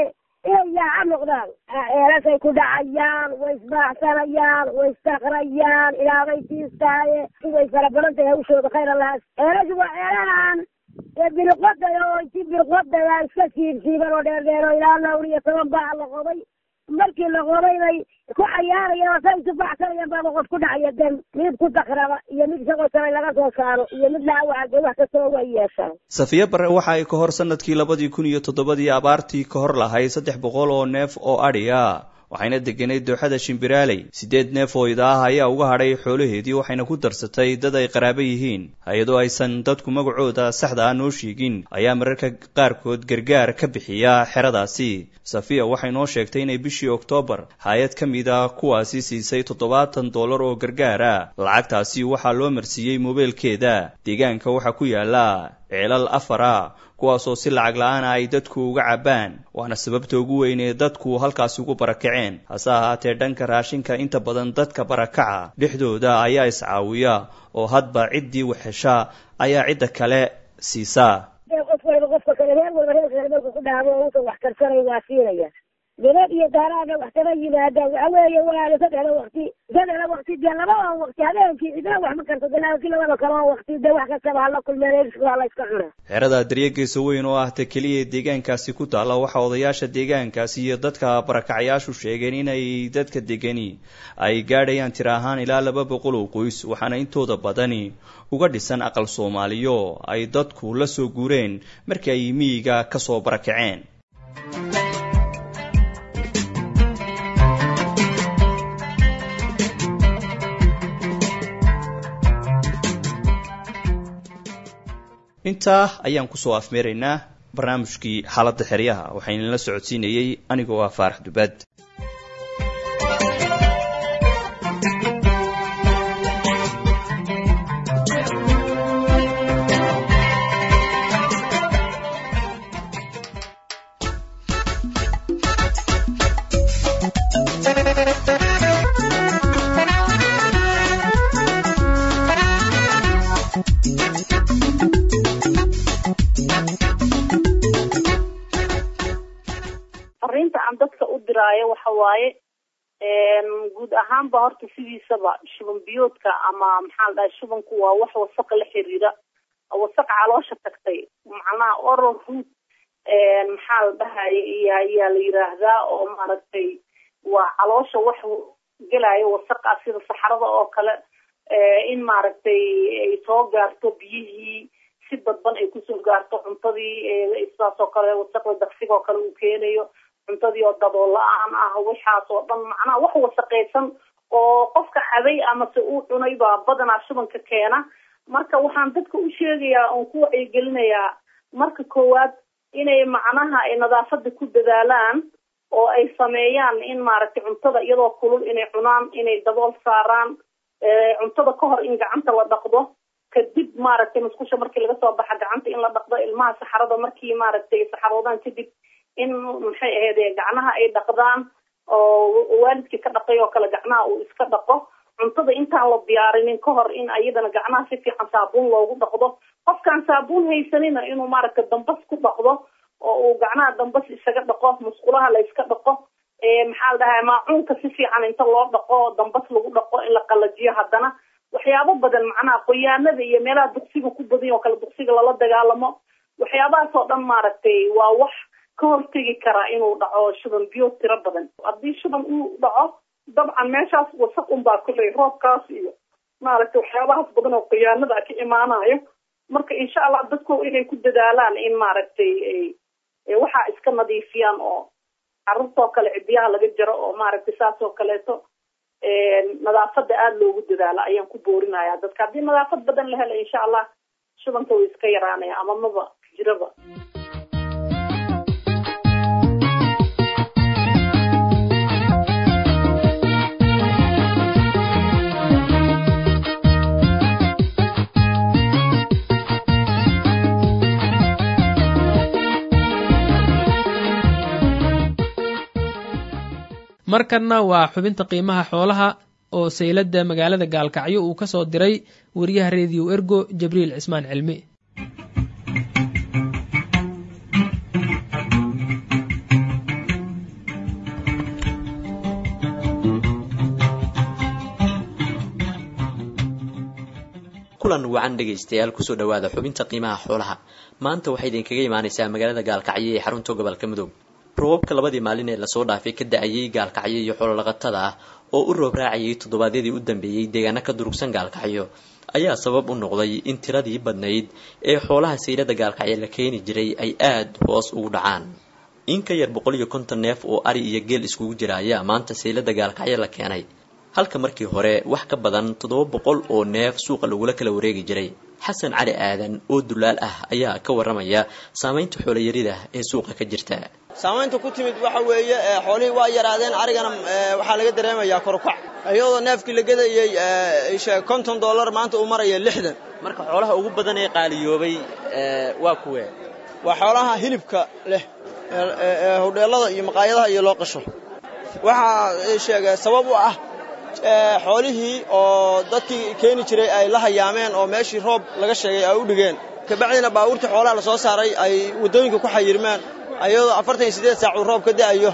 inay yaaca noqdaan eelasay ku dhacayaan way isbaacsanayaan way istaqrayaan ilaabay tiistaaye way fara badan tahay hawshooda khayr allahaas eelashu waa eelahan ee birqodaya oo inti birqodaya iska siibsiiban oo dheerdheer oo ilaa lawr iyo toban baa la qoday markii la qoday bay ku cayaarayaan oo say isu baxsanayaan baaba qof ku dhacaya dan mid ku dakraba iyo mid isagoo shalay laga soo saaro iyo mid laawaca wax kastoo way yeeshaan safiya bare waxa ay ka hor sanadkii labadii kun iyo toddobadii abaartii ka hor lahayd saddex boqol oo neef oo adhi ah waxayna deganay dooxada shimbiraaley siddeed neef oo ida ah ayaa uga hadhay xoolaheedii waxayna ku darsatay dad ay qaraabo yihiin hay-adoo aysan dadku magacooda saxda ah noo sheegin ayaa mararka qaarkood gargaar ka bixiya xeradaasi safiya waxay noo sheegtay inay bishii oktoobar hay-ad ka mid a kuwaasi siisay toddobaatan dollar oo gargaar ah lacagtaasi waxaa loo marsiiyey moobeelkeeda deegaanka waxaa ku yaala ceelal afar ah kuwaasoo si lacag la-aana ay dadku uga cabbaan waana sababta ugu weyn ee dadku halkaasi ugu barakaceen hase ahaatee dhanka raashinka inta badan dadka barakaca dhexdooda ayaa iscaawiya oo hadba ciddii waxhesha ayaa cidda kale siisaa qof waliba qofka kale reer walba reerka kale markuu ku dhaabo oo uusan wax karsanay waa siinaya gabadh iyo daaraana wax kama yimaadaan waxa weeye waa saddexda wakti saddexda wakti dee laba oo wakti habeenkii cidna wax ma karto de laakiin labada kale oo wakti de wax kastaba hala kulmeen waa la iska cuna xerada daryegeesa weyn oo ah ta keliya deegaankaasi ku taalla waxaa odayaasha deegaankaasi iyo dadka barakacayaashu sheegeen inay dadka degani ay gaadhayaan tir ahaan ilaa laba boqol oo qoys waxaana intooda badani uga dhisan aqal soomaaliyo ay dadku la soo guureen markii ay miyiga ka soo barakaceen intaa ayaan kusoo afmeeraynaa barnaamijkii xaaladda xeryaha waxayna la socodsiinayey anigoo ah faarax dubaad fariinta aan dadka u diraayo waxa waaye guud ahaanba horta sidiisaba shuban biyoodka ama maxaa la dhahay shubanku waa wax wasaq la xiriira wasaq caloosha tagtay macnaha oral root maxaa la dhahay ayaa la yiraahdaa oo maaragtay waa caloosha wax gelaayo wasaqa sida saxarada oo kale in maaragtay ay soo gaarto biyihii si dadban ay kusoo gaarto cuntadii sidaas oo kale wasaqda daqsiga oo kale uu keenayo cuntadii oo dabool la-aan ah waxaas oo dhan macnaha wax wasaqaysan oo qofka cabay amase uu cunay baa badanaa shubanka keena marka waxaan dadka u sheegayaa oon ku wacyigelinayaa marka koowaad inay macnaha ay nadaafada ku dadaalaan oo ay sameeyaan in maaragtay cuntada iyadoo kulul inay cunaan inay dabool saaraan cuntada ka hor in gacanta la dhaqdo kadib maaragtay musqusha markii laga soo baxa gacanta in la dhaqdo ilmaha saxarada markii maaragtay saxaroodaan kadib in maxay ahayd gacnaha ay dhaqdaan oo waalidkii ka dhaqay oo kale gacnaha uu iska dhaqo cuntada intaan la diyaarinin ka hor in ayadana gacnaha si fiican saabuun loogu dhaqdo qofkaan saabuun haysanina inuu maaragtay dambas ku dhaqdo oo uu gacnaha dambas isaga dhaqo musqulaha la iska dhaqo maxaa la dhahay maacuunka si fiican inta loo dhaqo dambas lagu dhaqo in la qalajiyo haddana waxyaabo badan macnaha qoyaanada iyo meelaha duqsiga ku badan oo kale duqsiga lala dagaalamo waxyaabahaas oo dhan maaragtay waa wax ka hortegi karaa inuu dhaco shuban biyo tiro badan haddii shuban uu dhaco dabcan meeshaas wasaq unbaa kulley roobkaas iyo maaragtay waxyaabahaas badan oo khiyaanada ka imaanayo marka insha allah dadku inay ku dadaalaan in maaragtay waxaa iska nadiifiyaan oo carruurtoo kale cidiyaha laga jaro oo maaragtay saas oo kaleeto nadaafada aada loogu dadaalo ayaan ku boorinaya dadka haddii nadaafad badan la helo insha allah shubanka way iska yaraanaya ama maba jiraba markanna waa xubinta qiimaha xoolaha oo sayladda magaalada gaalkacyo uu ka soo diray wariyaha rediyo ergo jabriil cismaan cilmi kulan wacan dhegaystayaal kusoo dhawaada xubinta qiimaha xoolaha maanta waxay idinkaga imaaneysaa magaalada gaalkacyo ee xarunta gobolka mudug roobabka labadii maalin ee lasoo dhaafay ka da-ayay gaalkacyo iyo xoololaqatada ah oo u roob raacayay toddobaadyadii u dambeeyey deegaano ka durugsan gaalkacyo ayaa sabab u noqday in tiradii badnayd ee xoolaha sayrada gaalkacyo la keeni jiray ay aada hoos ugu dhacaan in ka yar boqol iyo konton neef oo ari iyo geel iskugu jira ayaa maanta saylada gaalkacyo la keenay halka markii hore wax ka badan toddoba boqol oo neef suuqa lagula kala wareegi jiray xasan cali aadan oo dulaal ah ayaa ka waramaya saamaynta xoolayarida ee suuqa ka jirta saamaynta ku timid waxa weeye xoolihii waa yaraadeen arigana waxaa laga dareemayaa korukac iyadoo neefkii la gadayey konton dollar maanta uu maraya lixdan marka xoolaha ugu badan ee qaaliyoobay waa kuwe waa xoolaha hilibka leh hodheelada iyo maqaayadaha iyo loo qasho waxaa sheega sabab u ah xoolihii oo dadkii keeni jiray ay la hayaameen oo meeshii roob laga sheegay ay u dhigeen kabacdina baabuurtii xoolaha la soo saaray ay waddooyinka ku xayirmaan ayadoo afartan iyo siddeed saac uu roob ka da'ayo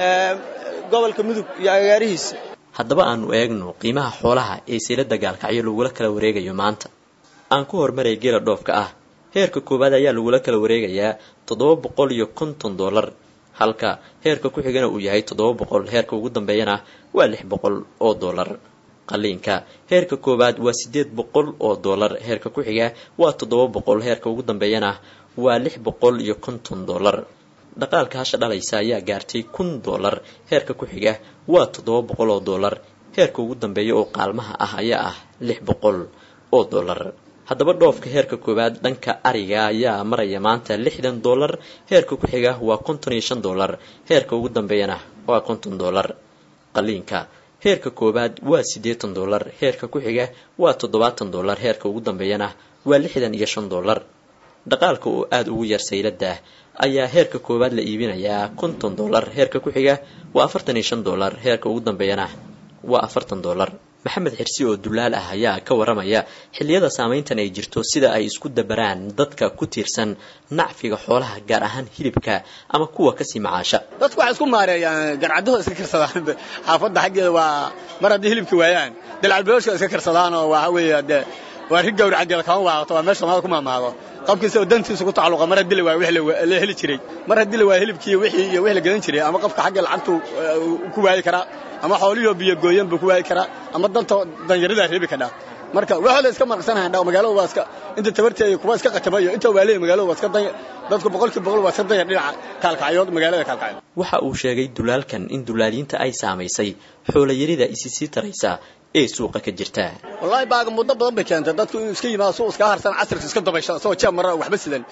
gobolka mudug iyo agaarihiisa haddaba aanu eegno qiimaha xoolaha ee seylada gaalkacyo lagula kala wareegayo maanta aan ku hormaray geela dhoofka ah heerka koowaad ayaa lagula kala wareegayaa toddoba boqol iyo konton dollar halka heerka ku xigana uu yahay toddoba boqol heerka ugu dambeeyana waa lix boqol oo dollar qaliinka heerka koowaad waa siddeed boqol oo dollar heerka ku xiga waa toddoba boqol heerka ugu dambeeyana waa lix boqol iyo konton dollar dhaqaalka hasha dhalaysa ayaa gaartay kun dollar heerka ku xiga waa toddoba boqol oo dollar heerka ugu dambeeya oo qaalmaha ah ayaa ah lix boqol oo dollar haddaba dhoofka heerka koowaad dhanka ariga ayaa maraya maanta lixdan dollar heerka ku xiga waa konton iyo shan dollar heerka ugu dambeeyana waa konton dollar qaliinka heerka koowaad waa siddeetan dollar heerka ku xiga waa toddobaatan dollar heerka ugu dambeeyana waa lixdan iyo shan dollar dhaqaalka oo aada ugu yar saylada ayaa heerka koowaad la iibinayaa konton dollar heerka ku xiga waa afartan iyo shan dollar heerka ugu dambeeyana waa afartan dollar maxamed xirsi oo dulaal ah ayaa ka waramaya xilliyada saamayntan ay jirto sida ay isku dabaraan dadka ku tiirsan nacfiga xoolaha gaar ahaan hilibka ama kuwa kasii macaasha dadku waxay isku maareeyaan garcadahooda iska karsadaan xaafadda xaggeeda waa mar haddii hilibka waayaan dalcalbeoshka iska karsadaan oo waxa weeye dee waa rig gawri xaggeeda kama waato waa meesha soomaalida ku maamaado qofkiisa oo dantiisa ku tacalluqa mar haddii la waayo wixii la heli jiray mar haddii la waayo hilibkii wixii iyo wixii la gadan jiray ama qofka xagga lacagtu ku waayi karaa ama xoolihii biyo gooyan buu ku waayi karaa ama danta danyaridaa reebi kadhaa marka waxaa la iska marqsanahan dhaa magaalada waa iska inta tabarteeda kuwa iska qatamayo inta waa leeyahay magaalada waa iska danya dadku boqolkiiba boqol waa iska danya dhinaca kaalkacyood magaalada kaalkacyood waxa uu sheegay dulaalkan in dulaaliinta ay saamaysay xoolayarida isi sii taraysa ee suuqa ka jirta wallaahi baaga muddo badan bay keentay dadku inuu iska yimaado suuq iska harsan casirka iska dabaysha isagoo jeeb mara waxba sidan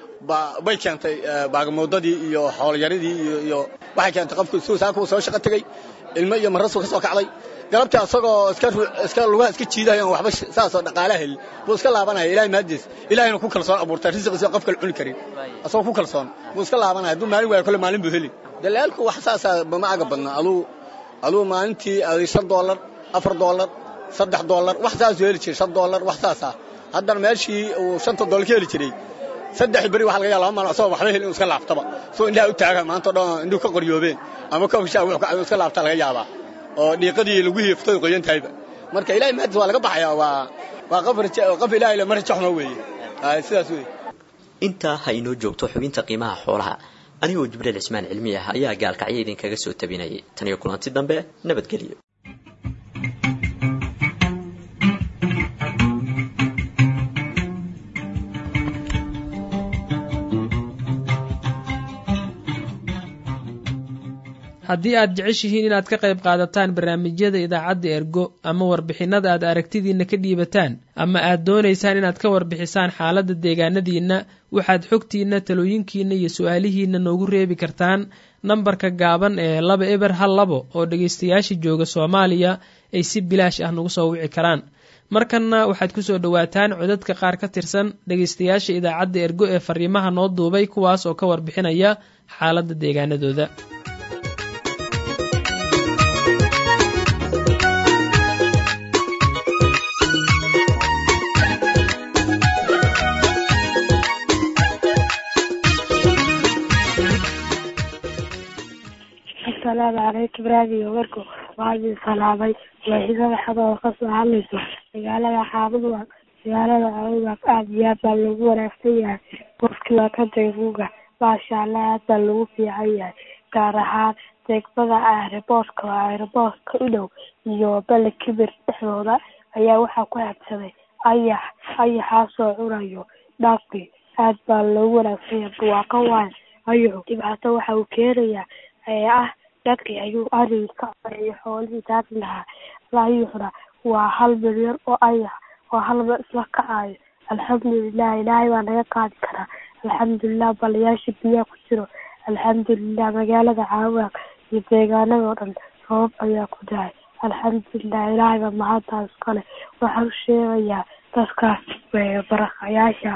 bay keentay baagamuudadii iyo xoolayaridii iyo waxay keentay qofku suu saakuu soo shaqo tegey ilmo iyo marasuu ka soo kacday galabtii asagoo iska lugaha iska jiidahayan waxba saasoo dhaqaalaha helin buu iska laabanaya ilahay maadiis ilahayna ku kalsoon abuurtay risiqiisa qof kale cuni karin asagoo ku kalsoon buu iska laabanaya hadduu maalin waayo kole maalin buu heli dalaalku wax saasaa ma aga badna aduu aduu maalintii aday shan doolar afar doolar saddex doolar wax saasuu heli jiray shan doolar wax saasa haddana meeshii uu shanta doolar ka heli jiray saddex beri waxa laga yaa laba maalin asagoo waxba helin inuu iska laaftaba soo indhaha u taaga maanta o dhan indhuhu ka qoryoobeen ama kofshaa wuxuu ka iska laabtaa laga yaabaa oo dhiiqadii lagu hiiftay qoyan tahayba marka ilahay maadis waa laga baxayaa waa waa qof qof ilaahay le ma rajo xuma weeye sidaas weeye intaa ha inoo joogto xubinta qiimaha xoolaha anigoo jibriil cismaan cilmi ah ayaa gaalkacyo idinkaga soo tabinayay tan iyo kulanti dambe nabadgelyo haddii aad jeceshihiin inaad ka qayb qaadataan barnaamijyada idaacadda ergo ama warbixinada aad aragtidiinna ka dhiibataan ama aad doonaysaan inaad ka warbixisaan xaaladda deegaanadiinna waxaad xogtiinna talooyinkiinna iyo su-aalihiinna noogu reebi kartaan nambarka gaaban ee laba eber hal labo oo dhegaystayaasha jooga soomaaliya ay si bilaash ah nagu soo wici karaan markanna waxaad kusoo dhowaataan codadka qaar ka tirsan dhegaystayaasha idaacadda ergo ee fariimaha noo duubay kuwaas oo ka warbixinaya xaaladda deegaanadooda asalaamu calaykum raadiyo warku waxaa idin salaamay waaxida waxadooda kasoo hadlayso magaalada xaabadwa magaalada cawdaas aada iyo aad baa loogu wanaagsan yahay qofkii waa ka dayguga maasha allah aad baa lagu fiican yahay gaar ahaan degmada aeroboortka oo aeroboortka u dhow iyo bele kibir dhexdooda ayaa waxaa ku habsaday ayax ayaxaasoo cunayo dhaafkii aad baa loogu wanaagsan yahay barwaaqo waayo ayaxu dhibaato waxa uu keenayaa ee ah dadkii ayuu ariga ka conayo xoolihii daadi lahaa ayuxuna waa hal milyan oo ayax oo hal mar isla kacayo alxamdulilah ilaahay baa naga qaadi karaa alxamdulilah balayaasha biyaha ku jiro alxamdulilah magaalada caawaaq iyo deegaanada oo dhan sabab ayaa ku dahay alxamdulilah ilaahay baa mahaddaas kale waxaan u sheegayaa dadkaas barakayaasha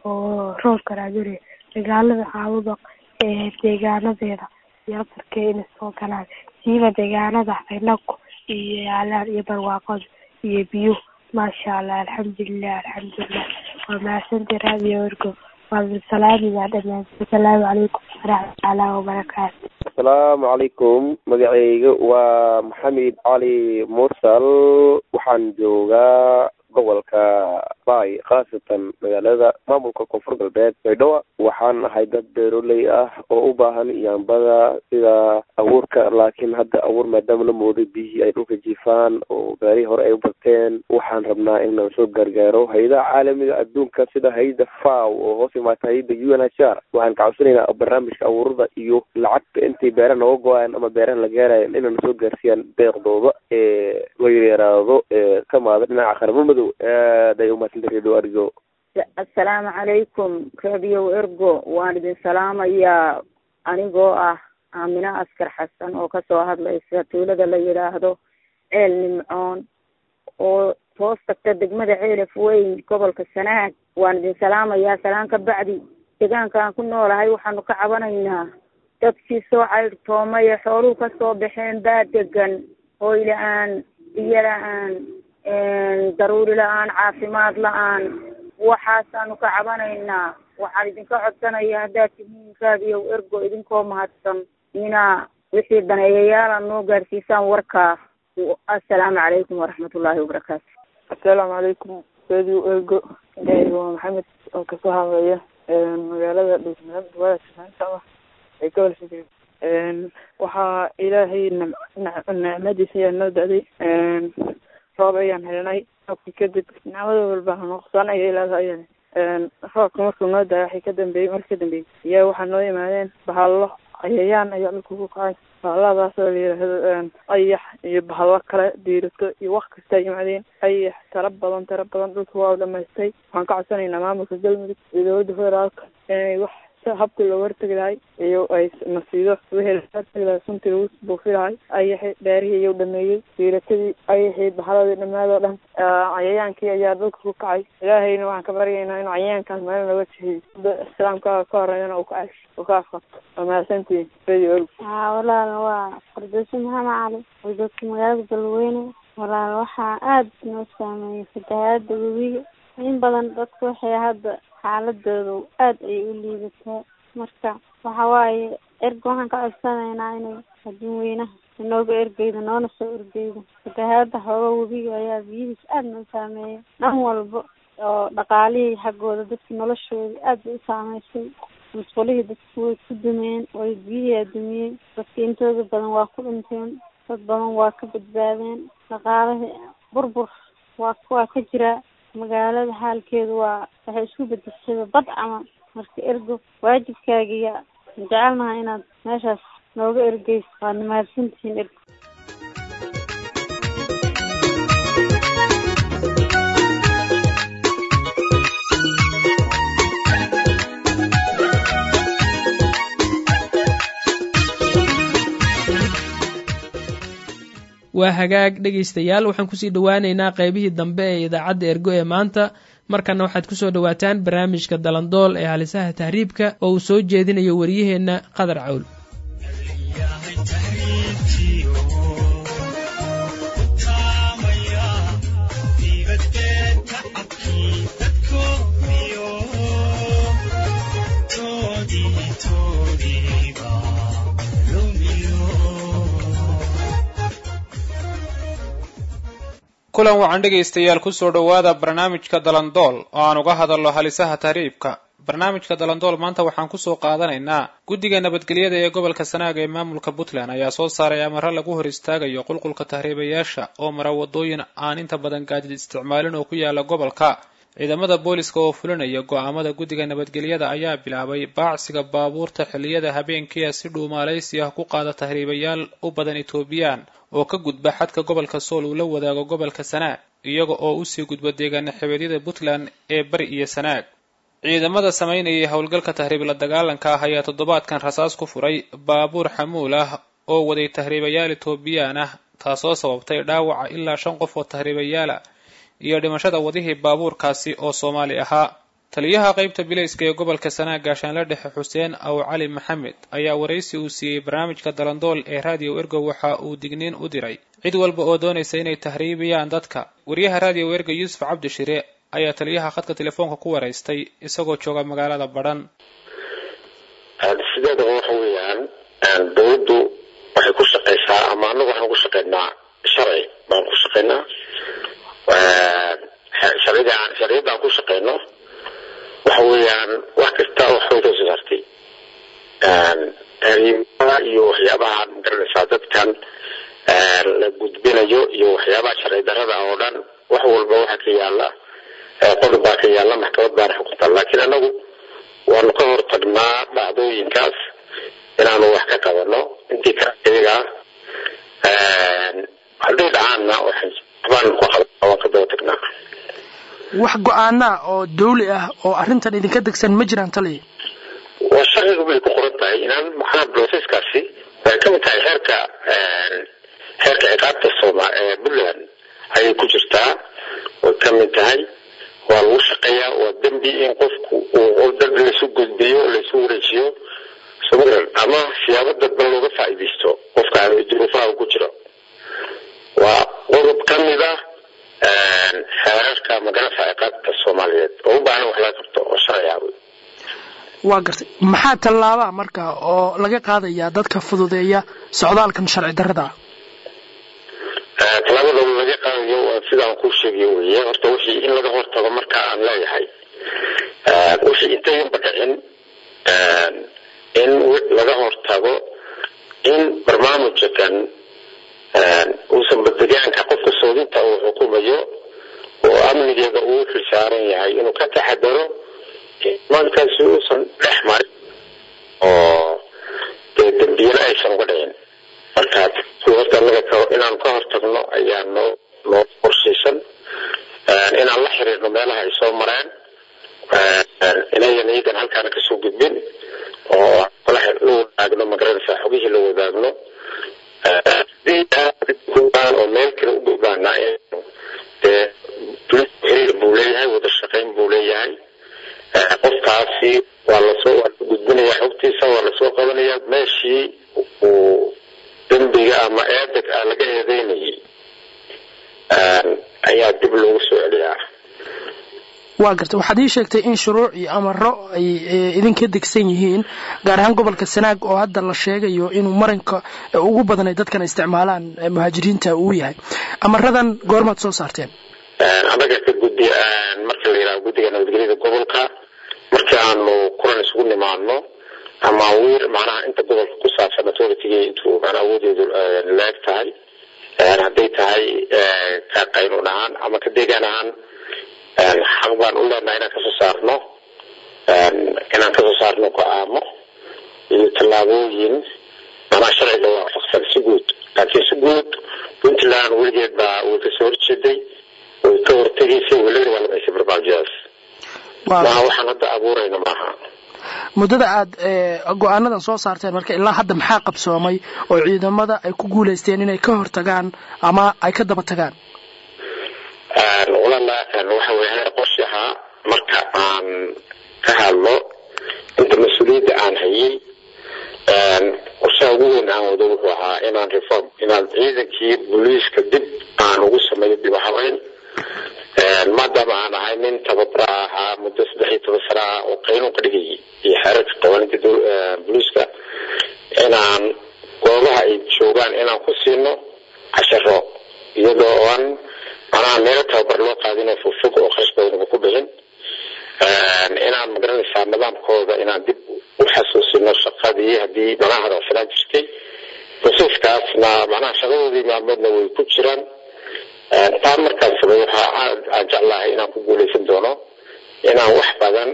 oo roobka raadinaya magaalada caawabaq ee deegaanadeeda iyo afarkee inay soo galaan siiba deegaanada inagu iyo yaalaan iyo barwaaqada iyo biyo maasha allah alxamdulilah alxamdulilah waa mahadsantii raadiyo ergo waa salaamiyaa dhammaan asalaamu calaykum waraxmatullahi wabarakaatu asalaamu calaykum magacayga waa maxamed cali mursal waxaan joogaa gobolka bay khaasatan magaalada maamulka koonfur galbeed baydhabo waxaan ahay dad beeroley ah oo u baahan yaambada sida abuurka laakiin hadda abuur maadaama la mooday biyihii ay dhulka jiifaan oo gaarihii hore ay u barteen waxaan rabnaa in la soo gargaaro hay-adaha caalamiga adduunka sida hay-ada faw oo hoos imaata hay-ada u n h r waxaan kacabsanaynaa barnaamijka abuurada iyo lacagta intay beeraha nooga go-aan ama beeraha la gaarayan inayna soo gaarsiiyaan deeqdooda ee la yaraado ee ka maada dhinaca qaramo madow aad ay umadsanta redio argo assalaamu calaykum radio ergo waan idin salaamayaa anigoo ah aamino askar xasan oo kasoo hadlaysa tuulada la yidhaahdo ceel nimcoon oo hoos tagta degmada ceelaf weyn gobolka sanaag waan idin salaamayaa salaan ka bacdi deegaankaan ku noolahay waxaanu ka cabanaynaa dadkii soo caydhtoomay ee xooluhu kasoo baxeen baa degan hooy la-aan biyo la-aan daruuri la-aan caafimaad la-aan waxaasaanu ka cabanaynaa waxaan idinka codsanaya haddaad tihiin raadiyow ergo idinkoo mahadsan inaa wixii daneeyayaala noo gaarsiisaan warkaa assalaamu calaykum waraxmatullaahi wabarakaatu assalaamu calaykum radio ergo waa maxamed oo kasoo hadlaya magaalada dhuusmareeb duwada sanaanta ay gobol fikri waxaa ilaahay nicmadiisa ayaa noo da-day roob ayaan helnay roobkii kadib nicmada walba nuqsaanaya ilaaha ayaan roobka markuu noo daaya waxay ka dambeeyey markii ka dambeeyey iyaa waxaa noo yimaadeen bahallo cayayaan ayaa dhulka ku kacay bahalladaas oo la yidhaahdo ayax iyo bahallo kale diirato iyo wax kasta ay yimaadeen ayax tara badan tara badan dhulka waa dhamaystay waxaan ka codsanaynaa maamulka galmudug iyo dowladda federaalka inay wax habkii looga hortegi lahay iyo ay nasiido wixii laga hortegi lahay suntii lagu buufi lahay ayaxii beerihii ayuu dhameeyey diiratadii ayaxii bahaladii dhammaadoo dhan cayayaankii ayaa dhulka ku kacay ilaahayna waxaan ka baryaynaa inuu cayayaankaas maalin looga jihiyo islaamka ka horeeyana uu ka cash uu ka afqato waa mahadsantihiin radio org haa walaal waa fardoosi maxamed cali wadaadka magaalada galweyne walaal waxaa aada noo saameeyey fatahaada webiga in badan dadku waxay hadda xaaladooda aada ayay u liidataa marka waxa waaye erga waxaan ka codsanaynaa inay adduunweynaha inooga ergeyda noona soo ergeyda fatahaada hooga webiga ayaa biyihiis aada noo saameeya dhan walba oo dhaqaalihii xaggooda dadki noloshooda aada bay u saameysay musqulihii dadku way ku dumeen way biyihii adumiyey dadki intooda badan waa ku dhinteen dad badan waa ka badbaadeen dhaqaalihii burbur waa waa ka jiraa magaalada xaalkeedu waa waxay isku bedeshada bad camal marka ergo waajibkaagiya jecelnaha inaad meeshaas nooga ergeyso waadna mahadsantihiin ergo waa hagaag dhegaystayaal waxaan kusii dhowaaneynaa qeybihii dambe ee idaacadda ergo ee maanta markana waxaad kusoo dhowaataan barnaamijka dalandool ee halisaha tahriibka oo uu soo jeedinayo waryaheenna qadar cawl kulan wacan dhegaystayaal kusoo dhowaada barnaamijka dalandool oo aan uga hadalno halisaha tahriibka barnaamijka dalandool maanta waxaan kusoo qaadanaynaa guddiga nabadgelyada ee gobolka sanaag ee maamulka puntland ayaa soo saaray amaro lagu hor istaagayo qulqulka tahriibayaasha oo mara wadooyin aan inta badan gaadid isticmaalin oo ku yaala gobolka ciidamada booliska oo fulinaya go-aamada guddiga nabadgelyada ayaa bilaabay baacsiga baabuurta xilliyada habeenkiia si dhuumaalaysi ah ku qaada tahriibayaal u badan etoobiyaan oo ka gudba xadka gobolka sool uu la wadaago gobolka sanaag iyaga oo usii gudba deegaana xebeedyada puntland ee bari iyo sanaag ciidamada samaynayay howlgalka tahriib la dagaalanka ah ayaa toddobaadkan rasaas ku furay baabuur xamuul ah oo waday tahriibayaal etoobiyaan ah taasoo sababtay dhaawaca ilaa shan qof oo tahriibayaala iyo dhimashada wadihii baabuurkaasi oo soomaali ahaa taliyaha qaybta bilayska ee gobolka sanaag gaashaanle dhexe xuseen aw cali maxamed ayaa waraysi uu siiyey barnaamijka dalandool ee raadiyo ergo waxa uu digniin u diray cid walba oo doonaysa inay tahriibiyaan dadka wariyaha raadiyo ergo yuusuf cabdishire ayaa taliyaha khadka telefoonka ku waraystay isagoo jooga magaalada badhan sideedaba waxa weeyaan dawladdu waxay ku shaqaysaa ama anagu waxaan ku shaqaynaa sharci baan ku shaqaynaa sharcida aan sharciyadda aan ku shaqayno waxa weeyaan wax kasta waxbay kasoo saartay tahriibada iyo waxyaabaha magaranaysaa dadkan la gudbinayo iyo waxyaabaha sharci darada oo dhan wax walba waxa ka yaala qodob baa ka yaala maxkamad baana xukunta laakiin anagu waanu ka hortagnaa dhacdooyinkaas inaanu wax ka qabano intii ka iyaga hadday dhacaanna waxbaanu ku qaban waan ka daba tagnaa wax go-aana oo dawli ah oo arrintan idinka degsan ma jiraan taliya waa sharcigu bay ku qoran tahay inaan maxaa broseskaasi way ka mid tahay heerka heerka ciqaabta sooma ee puntland ayay ku jirtaa way ka mid tahay waa lagu shaqeeyaa waa dembi in qofku uu dad laysu gudbiyo laysu wareejiyo somalan ama siyaabo dadban looga faa'iidaysto qofka duruufaha ku jiro waa qodob ka mid ah xeerarka magarasa ciqaabta soomaaliyeed oo u baahan wax laga qabto oo sharci ah waa gartay maxaa tallaabaa marka oo laga qaadayaa dadka fududeeya socdaalkan sharci darrada ah tallaabada laga qaadayo waa sidaan kuu sheegayo weye horta wixii in laga hortago marka aan leeyahay wixii intayanba dhicin in laga hortago in barnaamijkan uusan badegaanka qofka soodinta uu xukumayo oo amnigeeda uu xilsaaran yahay inuu ka taxadaro imaankaasi uusan dhex marin oo dee dembiyana aysan uga dhicin markaas horta anaga inaan ka hortagno ayaa noo noo qorshaysan inaan la xiriirno meelaha ay soo mareen inayan iyagan halkaana kasoo gudbin oo la wadaagno magaranaysa xogihii la wadaagno oo meel kale u gudbaana dee xiriir buu leeyahay wada shaqayn buu leeyahay qofkaasi waa lasoo waa la gudbinaya xogtiisa waa lasoo qabanaya meeshii uu dembiga ama eedeg ah laga eedeynayay ayaa dib loogu soo celiyaa waa gartay waxaad ii sheegtay in shuruuc iyo amaro ay idinka degsan yihiin gaar ahaan gobolka sanaag oo hadda la sheegayo inuu marinka ugu badan ay dadkan isticmaalaan muhaajiriinta uu yahay amaradan goormaad soo saarteen annaga ka guddi marka la yidhaha guddiga nabadgelyada gobolka markii aanu kulan isugu nimaadno ama wiir macnaha inta gobolka ku saabsan authority intuu macnaha awoodeedu leeg tahay hadday tahay ka qaynuun ahaan ama ka deegaan ahaan xaq baan u leenahay inaan kasoo saarno inaan kasoo saarno go-aamo iyo tallaabooyin manaa sharciga waafaqsan si guud laakiin si guud puntland weligeed baa way kasoo horjeeday way ka hortegaysay way la dagaalamaysay barnaamijyadaas maaha waxaan hadda abuurayno maaha muddada aad go-aanadan soo saarteen marka ilaa hadda maxaa qabsoomay oo ciidamada ay ku guulaysteen inay ka hortagaan ama ay ka daba tagaan walaalakan waxa weye heer qorshe ahaa marka aan ka hadlo inta mas-uuliyadda aan hayay qorshaha ugu weyn aan wado wuxuu ahaa inaan reform inaan ciidankii booliiska dib aan ugu sameeyo dib habeyn maadaama aan ahay nin tababara ahaa muddo saddex iyo toban sana ah oo qaynuun ka dhigayay iyo xeerarka qawaninta booliiska inaan goobaha ay joogaan inaan ku siino casharo iyadoo aan macnaha meelo tababar loo qaadinoo fogfog oo kharash badanaba ku bixin inaan magaranaysaa nidaamkooda inaan dib u xasuusino shaqadii haddii macnaha hadalsanaan jirtay xusuuskaasna macnaha shaqadoodii maalmoodna way ku jiraan taa markaas samey waxaa aan jeclahay inaan ku guuleysan doono inaan wax badan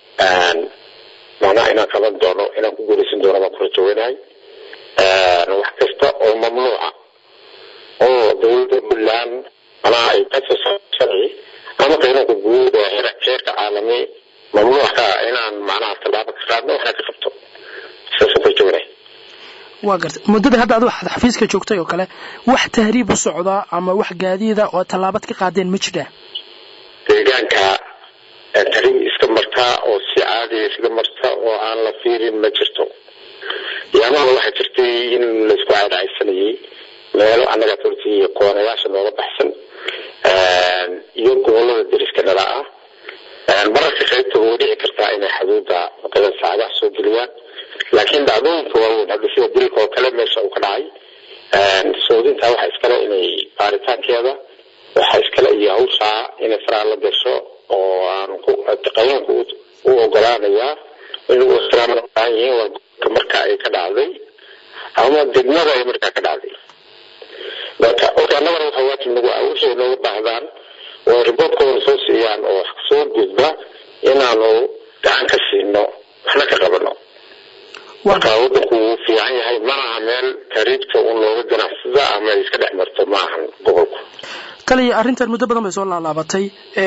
macnaha inaan qaban doono inaan ku guuleysan doono baan kula joogenahay wax kasta oo mamnuuca oo dowladda puntland macnaha ay kasoo sharci ama qiimanka guud ee heerka caalami mamnuuc ka ah inaan macnaha tallaabo ka qaadno waxna ka qabto saasaan kula joogenahay waa gartay muddadii hadda adu waxaad xafiiska joogtay oo kale wax tahriib u socda ama wax gaadiida oo tallaabad ka qaadeen ma jiraan deegaanka tahriib iska martaa oo si caadiya iskaga marta oo aan la fiirin ma jirto yaamaha waxaa jirtay in laisku caadacaysanayay meelo annaga runtii koonayaasha nooga baxsan iyo gobolada deriska nala ah mararka qaybta way dhici kartaa inay xuduudda waqadan saacadaha soo geliyaan laakiin dhacdooyinka waaweyn hadda sida dilka oo kale meesha uu ka dhacay soodinta waxa iskale inay baaritaankeeda waxa iskale iyo hawshaa inay faraa la gasho oo aan qanuunka u ogolaanayaa inuu ixtiraamana baahan yihiin waa gobolka marka ay ka dhacday ama degmada ay markaa ka dhacday marka orka annagana waxa waajib nagu ah wixii nooga baahdaan oo riboortkooda soo siiyaan oo soo gudba inaanu gacan ka siino waxna ka qabano marka wadanku wuu fiican yahay malaha meel tariibka un looga ganacsada ama ay iska dhex marto ma ahan gobolku taliya arrintan muddo badan bay soo laalaabatay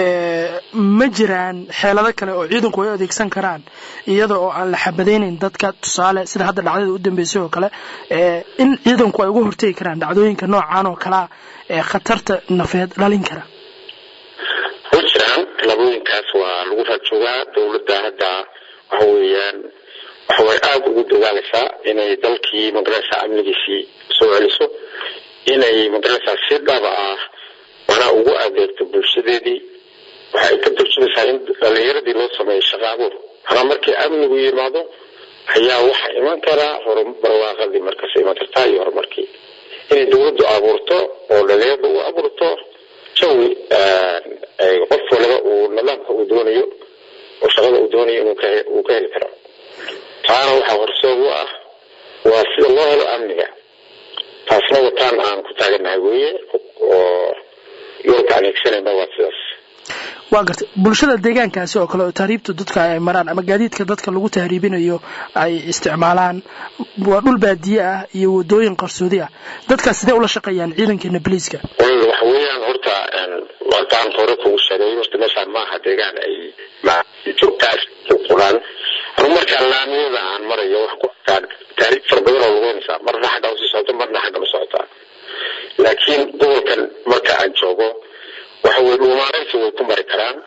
ma jiraan xeelado kale oo ciidanku ay adeegsan karaan iyada oo aan la xabadaynayn dadka tusaale sida hadda dhacdada u dambeysay oo kale in ciidanku ay uga hortegi karaan dhacdooyinka noocan oo kalea ee khatarta nafeed dhalin kara way jiraan tallaabooyinkaas waa lagu raajoogaa dowladda hadda waxa weeyaan waxa way aada ugu dadaalaysaa inay dalkii magaraysaa amnigiisii soo celiso inay magaraysaa si dhaba ah manaa ugu adeegto bulshadeedii waxa ay ka turjumaysaa in dhalinyaradii loo sameeyo shaqa abuur manaa markii amnigu yimaado ayaa waxa iman karaa barwaaqadii markaas iman kartaa iyo horumarkii inay dowladdu abuurto oo dhalinyarada u abuurto jawi qof waliba uu nidaamka uu doonayo oo shaqada uu doonayo inuu ka heli karo taana waxaa horseed u ah waa sida loo helo amniga taasna wataan aan ku taaganahay weeye oo yoolka aan eegsanayna waa sidaas waa gartay bulshada deegaankaasi oo kale oo tahriibtu dadka ay maraan ama gaadiidka dadka lagu tahriibinayo ay isticmaalaan waa dhul baadiye ah iyo wadooyin qarsoodi ah dadkaas sidee ula shaqeeyaan ciidankeena boliiska waxa weeyaan horta wataan hore kugu sheegay horta meeshaan maaha deegaan ay joogtaas quraan anu markaa laamiyada aan marayo wax ku arkaan taariikh fara badan oo lugeynaysaa marna xagga usii socota marna xagga u socotaa laakiin gobolkan marka aan joogo waxa weye dhuumaanaysi way ku mari karaan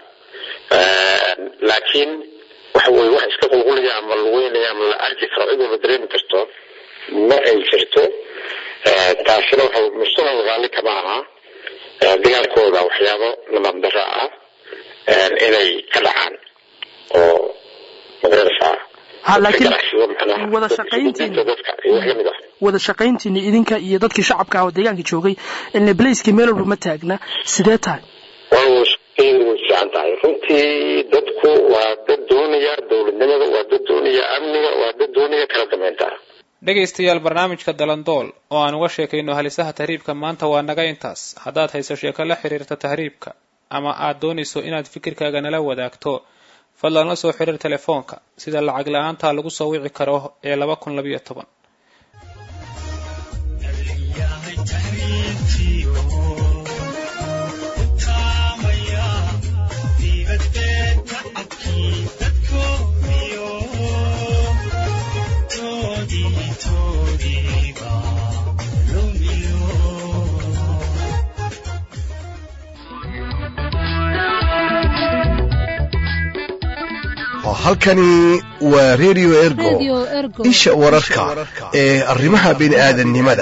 laakiin waxa weye wax iska qulqulaya ama lugeynaya ama la arki karo cid walba dareemi karto ma ay jirto taasina waxa mujtamac raalli kama aha dagaalkooda waxyaabo nidaam darro ah inay ka dhacaan oo magaranaysaa laakiin wada shaqayntiina wada shaqayntiina idinka iyo dadkii shacabka ah oo deegaanka joogay ilna blaiskii meel walba ma taagna sidee tahay way fiican tahay runtii dadku waa dad doonaya dowladnimada waa dad doonaya amniga waa dad doonaya kala dambeynta dhegaystayaal barnaamijka dalandool oo aan uga sheekayno halisaha tahriibka maanta waa naga intaas haddaad hayso sheeko la xiriirta tahriibka ama aad doonayso inaad fikirkaaga nala wadaagto fadlan la soo xiriir telefoonka sida lacag la-aanta lagu soo wici karo ee laba kun labayo toban halkani waa redio ergo isha wararka ee arrimaha bini'aadannimada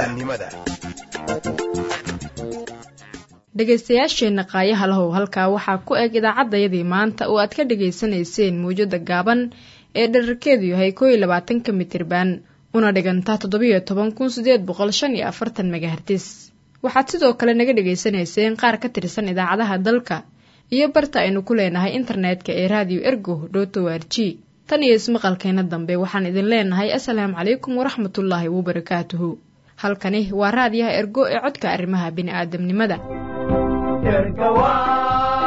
dhegaystayaasheenna qaayaha lahow halkaa waxaa ku eg idaacaddayadii maanta oo aad ka dhegaysanayseen mawjada gaaban ee dherarkeedu yahay koo iyo labaatanka mitirban una dhigantaa toddobiyo toban kun sideed boqol shan iyo afartan megahertis waxaad sidoo kale naga dhagaysanayseen qaar ka tirsan idaacadaha dalka iyo barta aynu ku leenahay internetka ee radio ergo dot o r g tan iyo ismaqalkeena dambe waxaan idin leenahay assalaamu calaykum waraxmatullaahi wabarakaatuhu halkani waa raadiyaha ergo ee codka arrimaha bini'aadamnimada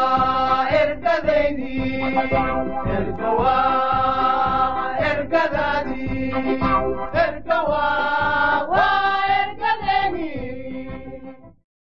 ergadaydi ergawa ergada